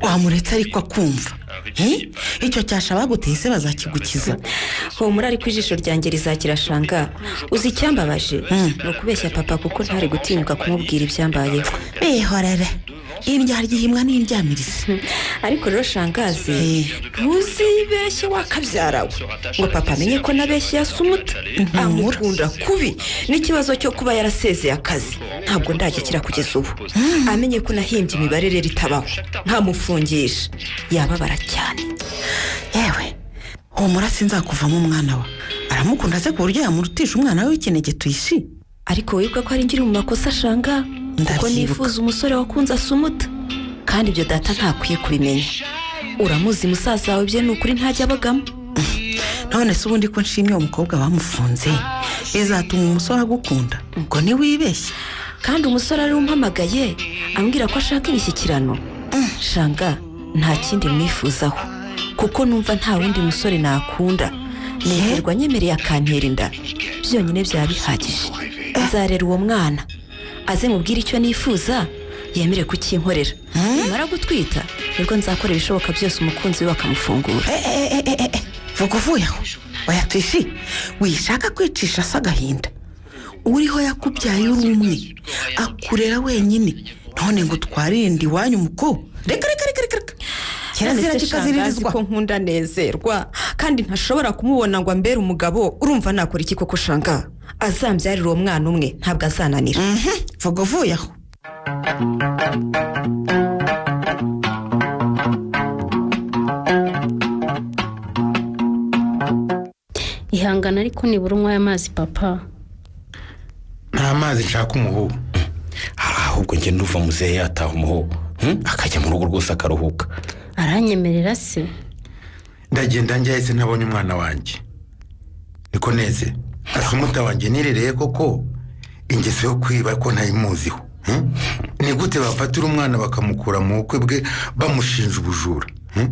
[SPEAKER 3] wamuretse ariko akumva Eh? icyo cyasha baguteye se bazakigukiza
[SPEAKER 13] humura ariko ijisho ryanjye rizakirashanga uzi icyambabaje ni ukubeshya papa kuko ntari gutinyuka kumubwira ibyambayeho
[SPEAKER 3] bihorere irya ryihimwa n'indyamirizi
[SPEAKER 13] ariko rero shangazi ntuzibeshye wakabyara we ngo papa amenye ko nabeshye yasumuta amukunda kubi n'ikibazo cyo kuba yarasezeye akazi ntabwo ndagikira kugeza ubu amenye ko nahimbye imibare rero itabaho ntamufungisha yababara cyane
[SPEAKER 3] yewe humura sinzakuvamo umwana we aramukunda se ku buryo yamurutisha umwana we w'ikinege tuyishi
[SPEAKER 13] ariko wibuka ko ari ngiri mu makosa ashanga kuko
[SPEAKER 3] Ndabyibuka.
[SPEAKER 13] nifuza umusore wakunze asumuta
[SPEAKER 3] kandi ibyo data ntakwiye kubimenya uramuzi musaza wawe bye ni ukuri ntajya abagamo
[SPEAKER 13] none se ubundi ko nshimye uwo mukobwa bamufunze bizatuma umusore agukunda ubwo ntiwibeshye
[SPEAKER 3] kandi umusore ari umpamagaye ambwira ko ashaka imishyikirano shanga nta kindi mwifuzaho kuko numva nta wundi musore nakunda nezerwa nyemereye akantera inda byonyine byaba bihagije nzarera uwo mwana aze mubwire icyo nifuza yemere kukinkorera nimara gutwita nibwo nzakora ibishoboka byose umukunzi we bakamufungura
[SPEAKER 13] vuga uvuye aho oya pifi wishaka kwicisha se agahinda uriho yakubyaye uri umwe akurera wenyine none ngo twarinde iwanyu umukobwa reka reka reka reka reka
[SPEAKER 16] kirazira kikaziririzwa ko nkunda nezerwa kandi ntashobora kumubona ngo ambere umugabo urumva nakora iki koko shanga
[SPEAKER 3] azambyarira uwo mwana umwe ntabwo azananira
[SPEAKER 13] vuga uvuye aho
[SPEAKER 5] ihangana ariko nibura unywaye amazi papa
[SPEAKER 4] nta mazi nshaka umuhobo ahubwo njye nduva muzehe yataha umuhobo hmm? akajya mu rugo rwose akaruhuka
[SPEAKER 5] aranyemerera se
[SPEAKER 6] ndagenda njyahise ntabonye umwana wanjye niko neze asumuta wanjye nirereye koko ingeso yo kwiba ko ntayimuziho hmm? ni gute bafatira umwana bakamukura mu bukwe bwe bamushinja ubujura hmm?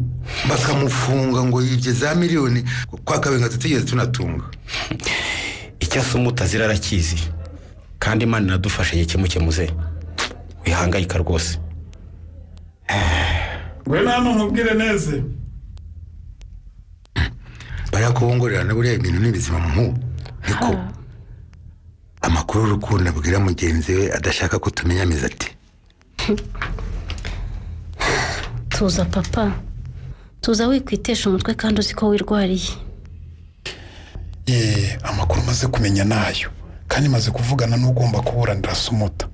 [SPEAKER 6] bakamufunga ngo yibye za miliyoni kwa kabenga tutigeze tunatunga
[SPEAKER 4] icyo asumuta zirarakizi kandi imana iradufasha igihe kimukemuze wihangayika rwose
[SPEAKER 9] ngwino hano nkubwire neza
[SPEAKER 6] bariya kubongorerana buriya ibintu ni bizima mu niko amakuru urukundo abwira mugenzi we adashaka ko tumenyamiza ati
[SPEAKER 5] tuza papa tuza wikwitesha umutwe kandi uzi ko wirwariye
[SPEAKER 9] yeee amakuru maze kumenya nayo kandi maze kuvugana n'ugomba kubura ndirasumuta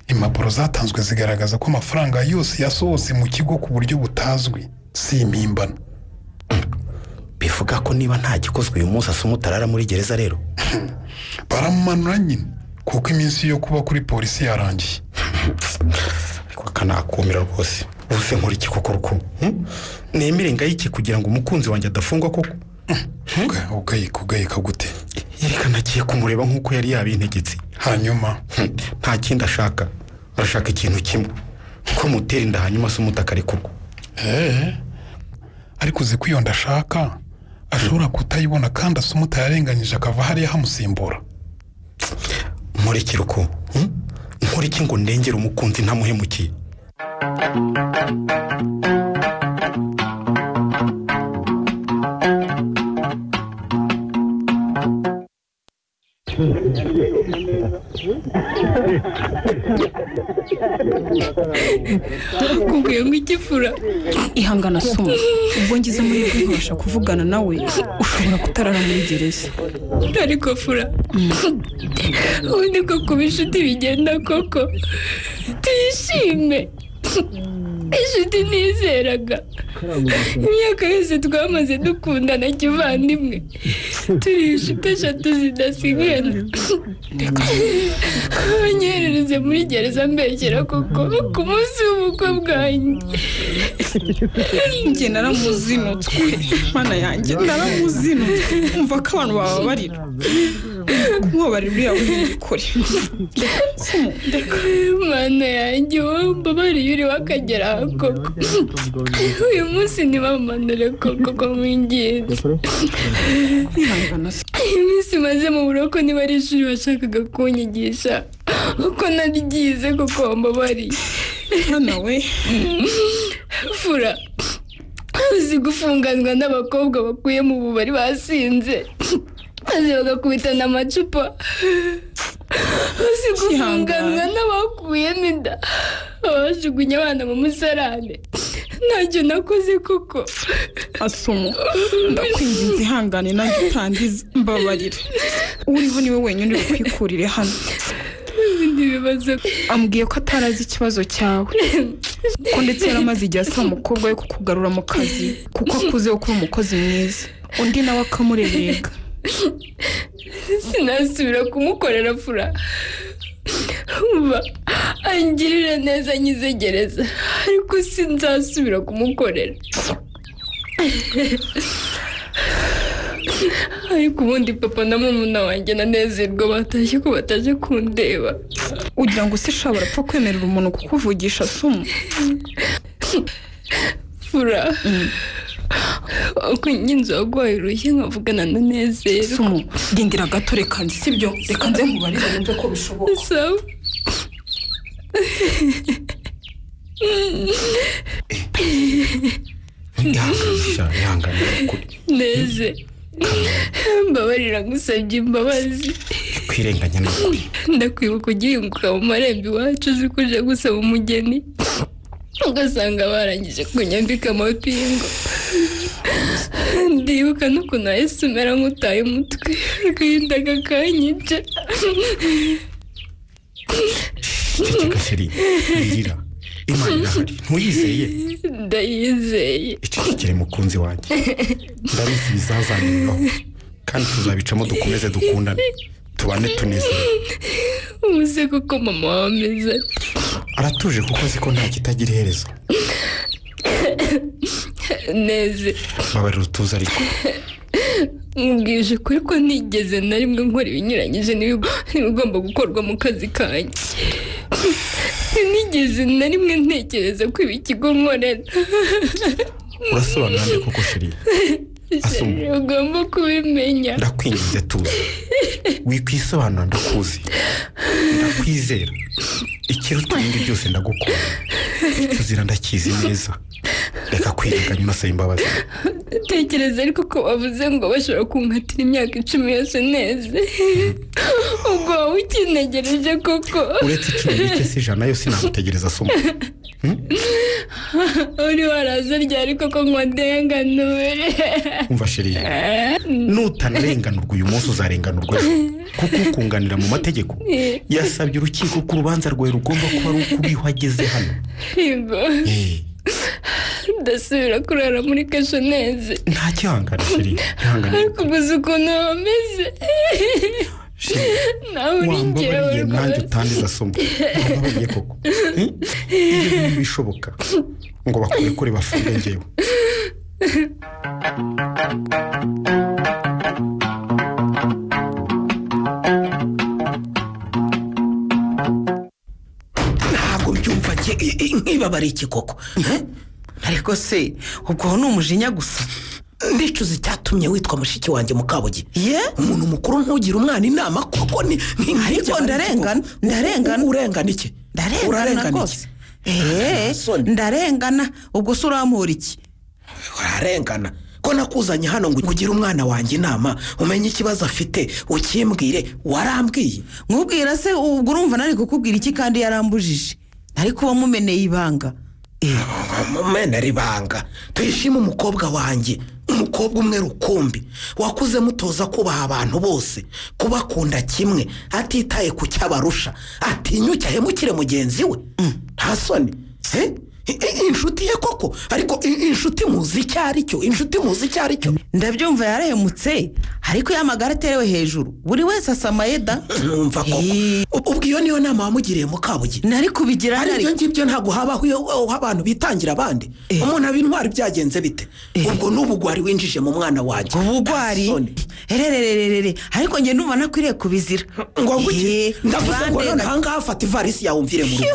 [SPEAKER 9] impapuro zatanzwe zigaragaza ko amafaranga yose yasohotse mu kigo ku buryo butazwi si impimbano
[SPEAKER 4] bivuga ko niba nta gikozwe uyu munsi asumuta arara muri gereza rero
[SPEAKER 9] baramumanura nyine kuko iminsi yo kuba kuri polisi yarangiye
[SPEAKER 4] ariko akanakumira rwose uze nkora iki koko ruko nemere ngayike kugira ngo umukunzi wanjye adafungwa koko
[SPEAKER 9] ugayika ugayika gute
[SPEAKER 4] yerekana agiye kumureba nk'uko yari yabintegetse
[SPEAKER 9] hanyuma
[SPEAKER 4] nta kindi ashaka arashaka ikintu kimwe ko mutera inda hanyuma se umutaka arekurwa
[SPEAKER 9] eee ariko uzi ko iyo ndashaka ashobora kutayibona kandi asa umutayarenganyije akava hariya hamusimbura
[SPEAKER 4] nkurikira uko nkurikira ngo ndengere umukunzi ntamuhemukiye
[SPEAKER 2] kubwiye ngo igifura ihangana asoma ubwo ngize muri rwe nkabasha kuvugana nawe ushobora kutarara muri gereza
[SPEAKER 11] ariko fura ubundi ko kuba inshuti bigenda koko tuyishime inshuti nizeraga imyaka yose twamaze dukundana kivandimwe turi inshuti eshatu zidasigana banyoherereze muri gereza mbegera koko ku munsi w'ubukwe bwanjye
[SPEAKER 2] njye naramuzinutswe mana yanjye naramuzinutswe umva ko abantu bababarira kumubabarira uriya wundi kure
[SPEAKER 11] mana yanjye wowe mbabariye uri wakagera aha koko uyu munsi ntibamanure koko ko mwingenzi iminsi maze mu buroko niba ari ishuri bashakaga kunyigisha uko naryize kuko mbabariye
[SPEAKER 2] hano we
[SPEAKER 11] fura uzi gufunganwa n'abakobwa bakuye mu bubari basinze maze bagakubitana amacupa uzi gufunganwa n'abakuyemo inda babajugunya abana mu musarane ntacyo nakoze koko
[SPEAKER 2] asumo ndakwinginze ihangane nanjye utangize mbabarira uriho niwe wenyine uri kwikurire hano ambwiye ko atarazi ikibazo cyawe ko ndetse yari amaze igihe asaba umukobwa we kukugarura mu kazi kuko akuze wo kuba umukozi mwiza undi nawe akamurebega
[SPEAKER 11] sinasubira kumukorera fura umva angirira neza nyizegereza ariko sinzasubira kumukorera ariko ubundi papa na murumuna wanjye nanezerwa batashye ko bataje kundeba
[SPEAKER 14] ugira ngo ushobora apfa kwemerera umuntu kukuvugisha sumu
[SPEAKER 11] fura uko nyinzu waguhaye urushye nkavugana na nezero
[SPEAKER 14] sumu rindira gato reka nzi sibyo reka nze nkubarire wumve ko bishoboka
[SPEAKER 11] sawa
[SPEAKER 4] ihangane
[SPEAKER 11] neze mbabarira ngusabye imbabazi
[SPEAKER 4] kwirenganya n'ukuri
[SPEAKER 11] ndakwibuka ugihinguka mu marembo iwacu uzi ko uje gusaba umugeni ugasanga barangije kunyambika amapingu ndibuka n'ukuntu wahise umera nk'utaye umutwe agahinda kakanyica
[SPEAKER 4] ceceka sheri wirira imana irahari ntuyizeye
[SPEAKER 11] ndayizeye
[SPEAKER 4] icecekere mukunzi wanjye ndabizi bizazaniraho kandi tuzabicamo dukomeze dukundane tubane tunezerewe
[SPEAKER 11] ubuze kuko mama wawe ameze ati
[SPEAKER 4] aratuje kuko azi ko nta kitagira iherezo
[SPEAKER 11] neze
[SPEAKER 4] babarira utuze ariko
[SPEAKER 11] nkubwije ukuri ko ntigeze na rimwe nkora ibinyuranyije n'ibigo- n'ibigomba gukorwa mu kazi kanjye sinigeze na rimwe ntekereza ko ibi kigo nkorera
[SPEAKER 4] urasobanura nde koko sheri Asoma.
[SPEAKER 11] Sheri, ugomba kubimenya
[SPEAKER 4] ndakwinginze tuze wikwisobanura ndakuzi ndakwizera ikiruta ibindi byose ndagukunda tuzira ndakizi neza reka kwirenganya unasaba imbabazi
[SPEAKER 11] tekereza ariko ko bavuze ngo bashobora kunkatira imyaka icumi yose neze ubwo wowe ukinegereje koko
[SPEAKER 4] uretse icumi bike si ijana yose nagutegereza asoma
[SPEAKER 11] uri waraza ryari koko ngo ndenganure
[SPEAKER 4] umva sheri nutanarenganurwa uyu munsi uzarenganurwa ejo kuko ukunganira mu mategeko yasabye urukiko ko urubanza rwawe rugomba kuba rukubiho ageze hano
[SPEAKER 11] yego ndasubira kurara muri kasho neze
[SPEAKER 4] nta kihangane sheri ihangane
[SPEAKER 11] ariko gusa ukuntu wameze nawe uri
[SPEAKER 4] wambabariye
[SPEAKER 11] njyewe
[SPEAKER 4] nanjye
[SPEAKER 11] rwose
[SPEAKER 4] utandiza asoma wambabariye koko Hmm? ibyo bintu bishoboka ngo bakurekure bafunge ngewe
[SPEAKER 7] ntabwo byumva nge- i- i- nkibabara iki koko eh? ariko se ubwo ni umujinya gusa ndicuza icyatumye witwa mushiki wanjye mukabugi ye umuntu mukuru ntugira umwana inama koko ni ni-
[SPEAKER 13] ariko ndarengana ndarengana
[SPEAKER 7] urengana iki
[SPEAKER 13] ndarengana
[SPEAKER 7] Urarengana
[SPEAKER 13] rwose eee ndarengana ubwo se urampura iki
[SPEAKER 7] ararengana ko nakuzanye hano ngo ugire umwana wanjye inama umenye ikibazo afite ukimbwire warambwiye
[SPEAKER 13] nkubwira se ubwo urumva nari kukubwira iki kandi yarambujije ariko uwo mumeneye ibanga
[SPEAKER 7] mena ribanga tuyishime umukobwa wanjye umukobwa umwe rukumbi wakuze mutoza kubaha abantu bose kubakunda kimwe atitaye ku cyabarusha atinyuke ahemukire mugenzi we nta soni Eh? I- i- inshuti ye koko ariko i- inshuti muzi icyo ari cyo inshuti muzi icyo ari cyo
[SPEAKER 13] ndabyumva yarahemutse ariko iyo amagara aterewe hejuru buri wese asamaye da
[SPEAKER 7] numva koko ubwo iyo niyo nama wamugiriye mukabugi
[SPEAKER 13] nari kubigira
[SPEAKER 7] ibyo ngibyo ntabwo habaho iyo aho abantu bitangira abandi umuntu aba intwari byagenze bite ubwo n'ubugwari winjije mu mwana wanjye
[SPEAKER 13] ubugwari ererererere ariko njye ndumva nakwiriye kubizira
[SPEAKER 7] ngo
[SPEAKER 13] Eh,
[SPEAKER 7] guke ndavuze ngo
[SPEAKER 13] bandenga-
[SPEAKER 7] none ahangaha fata ivarisi yawe umvire mu rugo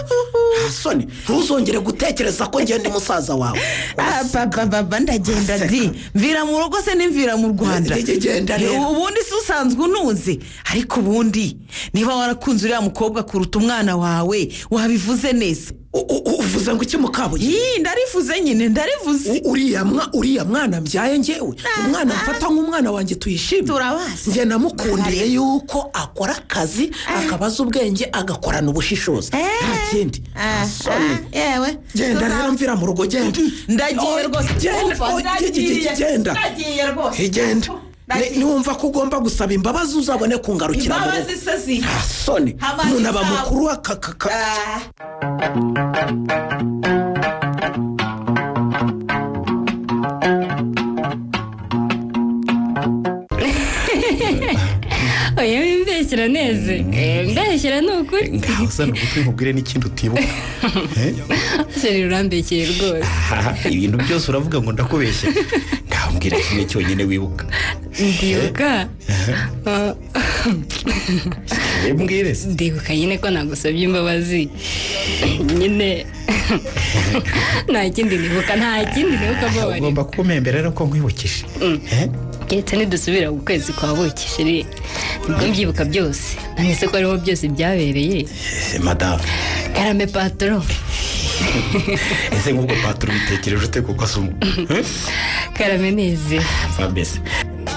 [SPEAKER 7] nta soni ntuzongere gutekereza ko ngenda umusaza wawe
[SPEAKER 13] Ah, papa papa ndagenda ndi mvira mu rugo se nimvira mu rwanda
[SPEAKER 7] Genda rero.
[SPEAKER 13] Eh, ubundi si usanzwe unuzi ariko ubundi niba warakunze uriya mukobwa kuruta umwana wawe wabivuze neza
[SPEAKER 7] uvuze ngo iki mukabuye
[SPEAKER 13] ndarivuze nyine ndarivuze
[SPEAKER 7] uriya mwa- uriya mwana mbyaye ngewe umwana mfata nk'umwana wanjye tuyishime turabazi njye namukundiye yuko akora akazi akabaza ubwenge agakorana ubushishozi nta kindi nta soni
[SPEAKER 13] yewe
[SPEAKER 7] genda rero mvira mu rugo genda
[SPEAKER 13] ndagiye rwose
[SPEAKER 7] genda
[SPEAKER 13] Umva,
[SPEAKER 7] oh, ge- ge- ge- genda
[SPEAKER 13] ndagiye rwose
[SPEAKER 7] igenda
[SPEAKER 13] Ndagiye.
[SPEAKER 7] niwumva ko ugomba gusaba imbabazi uzabone kungarukira mu rugo
[SPEAKER 13] imbabazi se ziri
[SPEAKER 7] nta soni
[SPEAKER 13] Hamadi
[SPEAKER 7] umuntu aba
[SPEAKER 13] zawe.
[SPEAKER 7] mukuru akakaka
[SPEAKER 1] oya wimbeshyira neza mbeshyira ni ukuri
[SPEAKER 4] ngaho uzana ugutwi nkubwire n'ikindi utibuka Eh?
[SPEAKER 1] seri urambekeye rwose
[SPEAKER 4] Aha, ibintu byose uravuga ngo ndakubeshya ngaho mbwira kimwe cyonyine wibuka
[SPEAKER 1] ndibuka Ah,
[SPEAKER 4] mbwire
[SPEAKER 1] ndibuka nyine ko nagusabye imbabazi nyine nta kindi nibuka nta kindi nibuka mbabarira
[SPEAKER 4] ugomba kumpembera rero ko nkwibukije
[SPEAKER 1] keretse nidusubira ku kwezi kwa bukishiri nibwo mbyibuka byose nanjye se ko ariho byose byabereye
[SPEAKER 4] Eh, madamu
[SPEAKER 1] karame patoro
[SPEAKER 4] ese nk'ubwo paturo ubitekereje ute kuko asuma
[SPEAKER 1] karame neze
[SPEAKER 4] fabese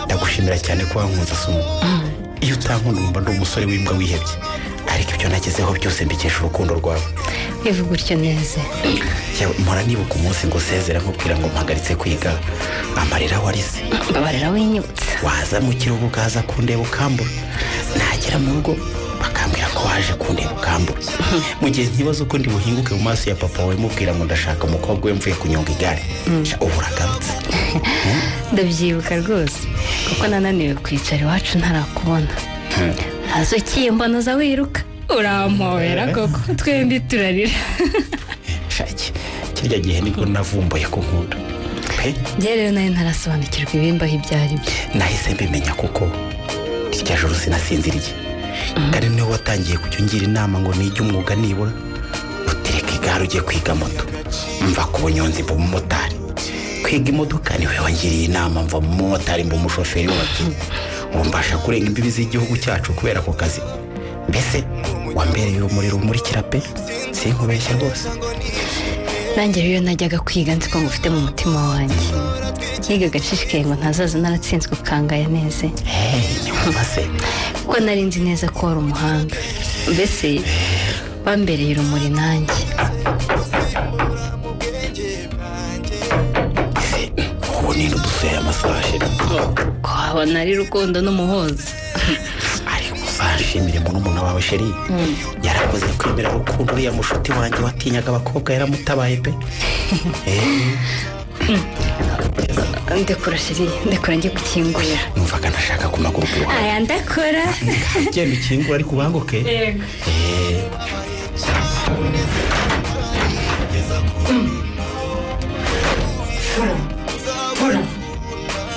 [SPEAKER 4] ndagushimira cyane ko wankunze asuma iyo utankunda wumva ndi umusore w'imbwa wihebye ariko ibyo nagezeho byose mbikesha urukundo rwawe
[SPEAKER 1] ivuga gutyo neze
[SPEAKER 4] Yewe, mpora nibuka umunsi ngo usezera nkubwira ngo mpagaritse kwiga amarira warize
[SPEAKER 1] mbabarira winyibutse
[SPEAKER 4] waza mu kiruhuko ukaza kundeba ukambura nagera mu rugo bakambwira ko waje kundeba ukambura mu gihe ntibaza ko ndi buhinguke mu maso ya papa wawe mubwira ngo ndashaka umukobwa we mvuye kunyonga igare Sha, ubu uragarutse
[SPEAKER 1] ndabyibuka rwose kuko nananiwe kwicara iwacu ntarakubona
[SPEAKER 4] Hmm.
[SPEAKER 1] ntazo ukiye mbona uza wiruka urampobera koko twembi turarira
[SPEAKER 4] shaki kirya gihe nibwo navumbuye ko nkunda pe
[SPEAKER 1] njye rero nayo ntarasobanukirwa ibimbaho ibyo ari byo
[SPEAKER 4] nahise mbimenya kuko irya joro sinasinziriye kandi niwe watangiye kujya ungira inama ngo nige umwuga nibura utereka igare ujye kwiga moto mva ku bunyonzi mba umumotari kwiga imodoka niwe wangiriye inama mva mu mumotari mba umushoferi w'abakinnyi ubu mbasha kurenga imbibi z'igihugu cyacu kubera ako kazi mbese wambereye urumuri rumurikira pe sinkubeshya rwose
[SPEAKER 1] nanjye rero najyaga kwiga nzi ko ngufite mu mutima wanjye niga agacishikaye ngo ntazaza naratsinzwe ukangaya neze
[SPEAKER 4] se
[SPEAKER 1] kuko nari nzi neza ko wari umuhanga mbese bambereye urumuri nanjye
[SPEAKER 4] ubu ni udusoya amasaha ashira
[SPEAKER 1] ko wabona ari rukundo n'umuhoza
[SPEAKER 4] uzashimire umuntu umuntu wawe sheri yarakoze kwemera urukundo uriya mushuti wanjye watinyaga abakobwa yaramutabaye pe Eh,
[SPEAKER 1] ndekura shiri ndekura njye gukingurira
[SPEAKER 4] numvaga nashaka ku maguru iwawe
[SPEAKER 1] aya ndakora
[SPEAKER 4] genda ukingura ariko ubanguke
[SPEAKER 1] Yego.
[SPEAKER 4] Eh,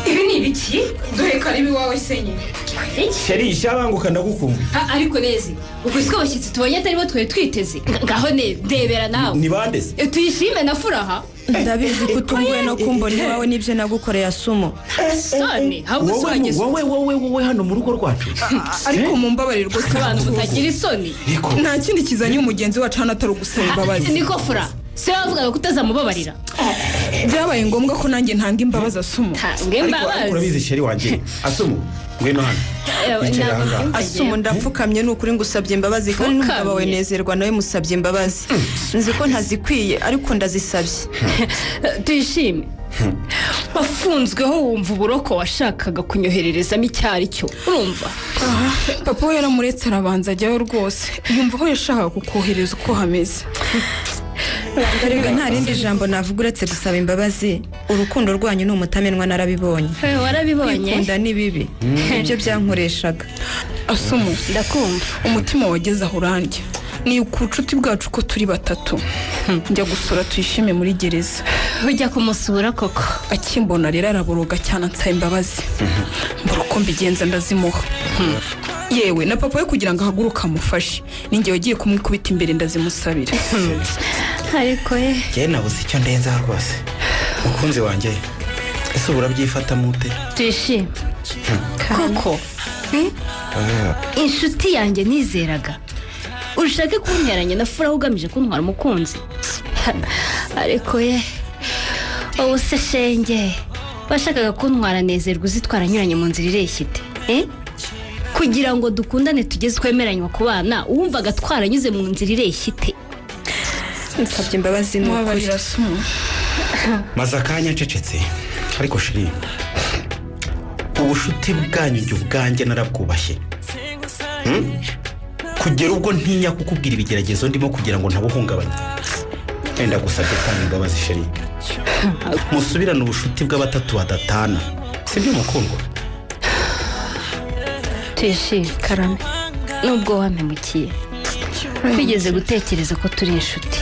[SPEAKER 3] ibi ni ibiki dore ko ari ibiwawe senye
[SPEAKER 17] sheri ishabanguka ndagukunda
[SPEAKER 11] ariko neza ubwo isi abashyitsi tubonye atari bo twari twiteze ngaho ne- ndebera nawe
[SPEAKER 17] ni bande se
[SPEAKER 11] Eh, tuyishime na furaha
[SPEAKER 13] ndabizi ko utunguwe no kumbona iwawe n'ibyo nagukoreye asumo
[SPEAKER 11] soni ahubwo si wageze
[SPEAKER 13] wowe
[SPEAKER 4] wowe wowe hano mu rugo rwacu
[SPEAKER 3] ariko mu mbabarire rwose
[SPEAKER 11] abantu mutagira isoni
[SPEAKER 3] nta kindi kizanye umugenzi wacu hano atari ugusaba imbabazi
[SPEAKER 11] niko fura se wavugaga ko utazamubabarira
[SPEAKER 3] byabaye ngombwa ko nanjye ntanga imbabazi asuma
[SPEAKER 11] Ntange imbabazi.
[SPEAKER 4] ariko urabizi sheri wanjye asumu ngwino hano Yicara aha ngaha.
[SPEAKER 3] asuma ndapfukamye ni ukuri ngusabye imbabazi kandi n'umugabo we nezerwa nawe musabye imbabazi nzi ko ntazikwiye ariko ndazisabye
[SPEAKER 11] tuyishime wafunzweho wumva uburoko washakaga kunyohererezamo icyo ari cyo urumva
[SPEAKER 2] papa we yaramuretse arabanza ajyayo rwose yumva aho yashakaga kukohereza uko hameze
[SPEAKER 13] reka nta rindi jambo navuga uretse gusaba imbabazi urukundo rwanyu ni umutamenwa narabibonye
[SPEAKER 11] warabibonye
[SPEAKER 13] kwikunda ni bibi ibyo byankoreshaga
[SPEAKER 2] asumu ndakumva umutima wageze aho urandya ni ku nshuti bwacu ko turi batatu njya gusura tuyishime muri gereza
[SPEAKER 11] ujya kumusura koko
[SPEAKER 2] akimbona rero araboroga cyane ansaba imbabazi mbura uko mbigenza ndazimuha yewe na papa we kugira ngo ahaguruke amufashe ninjye wagiye kumwikubita imbere ndazimusabira
[SPEAKER 1] ariko ye
[SPEAKER 4] njyewe nabuze icyo ndenzaho rwose mukunzi wanjye ese ubu urabyifatamo ute
[SPEAKER 1] tuyishime koko inshuti yanjye nizeraga ushake kunteranya na furaha ugamije kuntwara umukunzi ariko ye ubu se shenge bashakaga kuntwara nezerwa uzitwara anyuranye mu nzira ireshya ite Eh? kugira ngo dukundane tugeze twemeranywa ku bana wumvaga twaranyuze mu nzira ireshya ite
[SPEAKER 13] nsabye imbabazi ni ukuri
[SPEAKER 4] maze akanya acecetse ariko shiri ubushuti bwanyu njye ubwanjye narabwubashye Hmm? kugera ubwo ntinya kukubwira ibigeragezo ndimo kugira ngo ntabuhungabanye wenda gusabye kandi imbabazi sheri musubirane ubushuti bw'abatatu badatana sibyo mukundwa
[SPEAKER 1] tuyishime karame nubwo wampemukiye wigeze gutekereza ko turi inshuti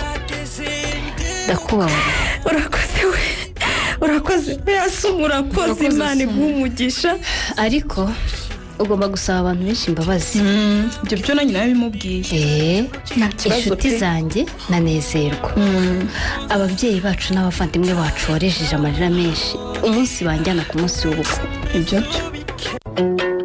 [SPEAKER 1] ndakubabara
[SPEAKER 2] urakoze we urakoze we asuma urakoze imana iguha umugisha
[SPEAKER 1] ariko ugomba gusaba abantu benshi imbabazi
[SPEAKER 14] ibyo byo nanjye
[SPEAKER 1] nabimubwiye inshuti zanjye nanezerwa ababyeyi bacu n'abavandimwe bacu warejeje amarira menshi umunsi banjyana ku munsi w'ubukwe
[SPEAKER 14] ibyo byo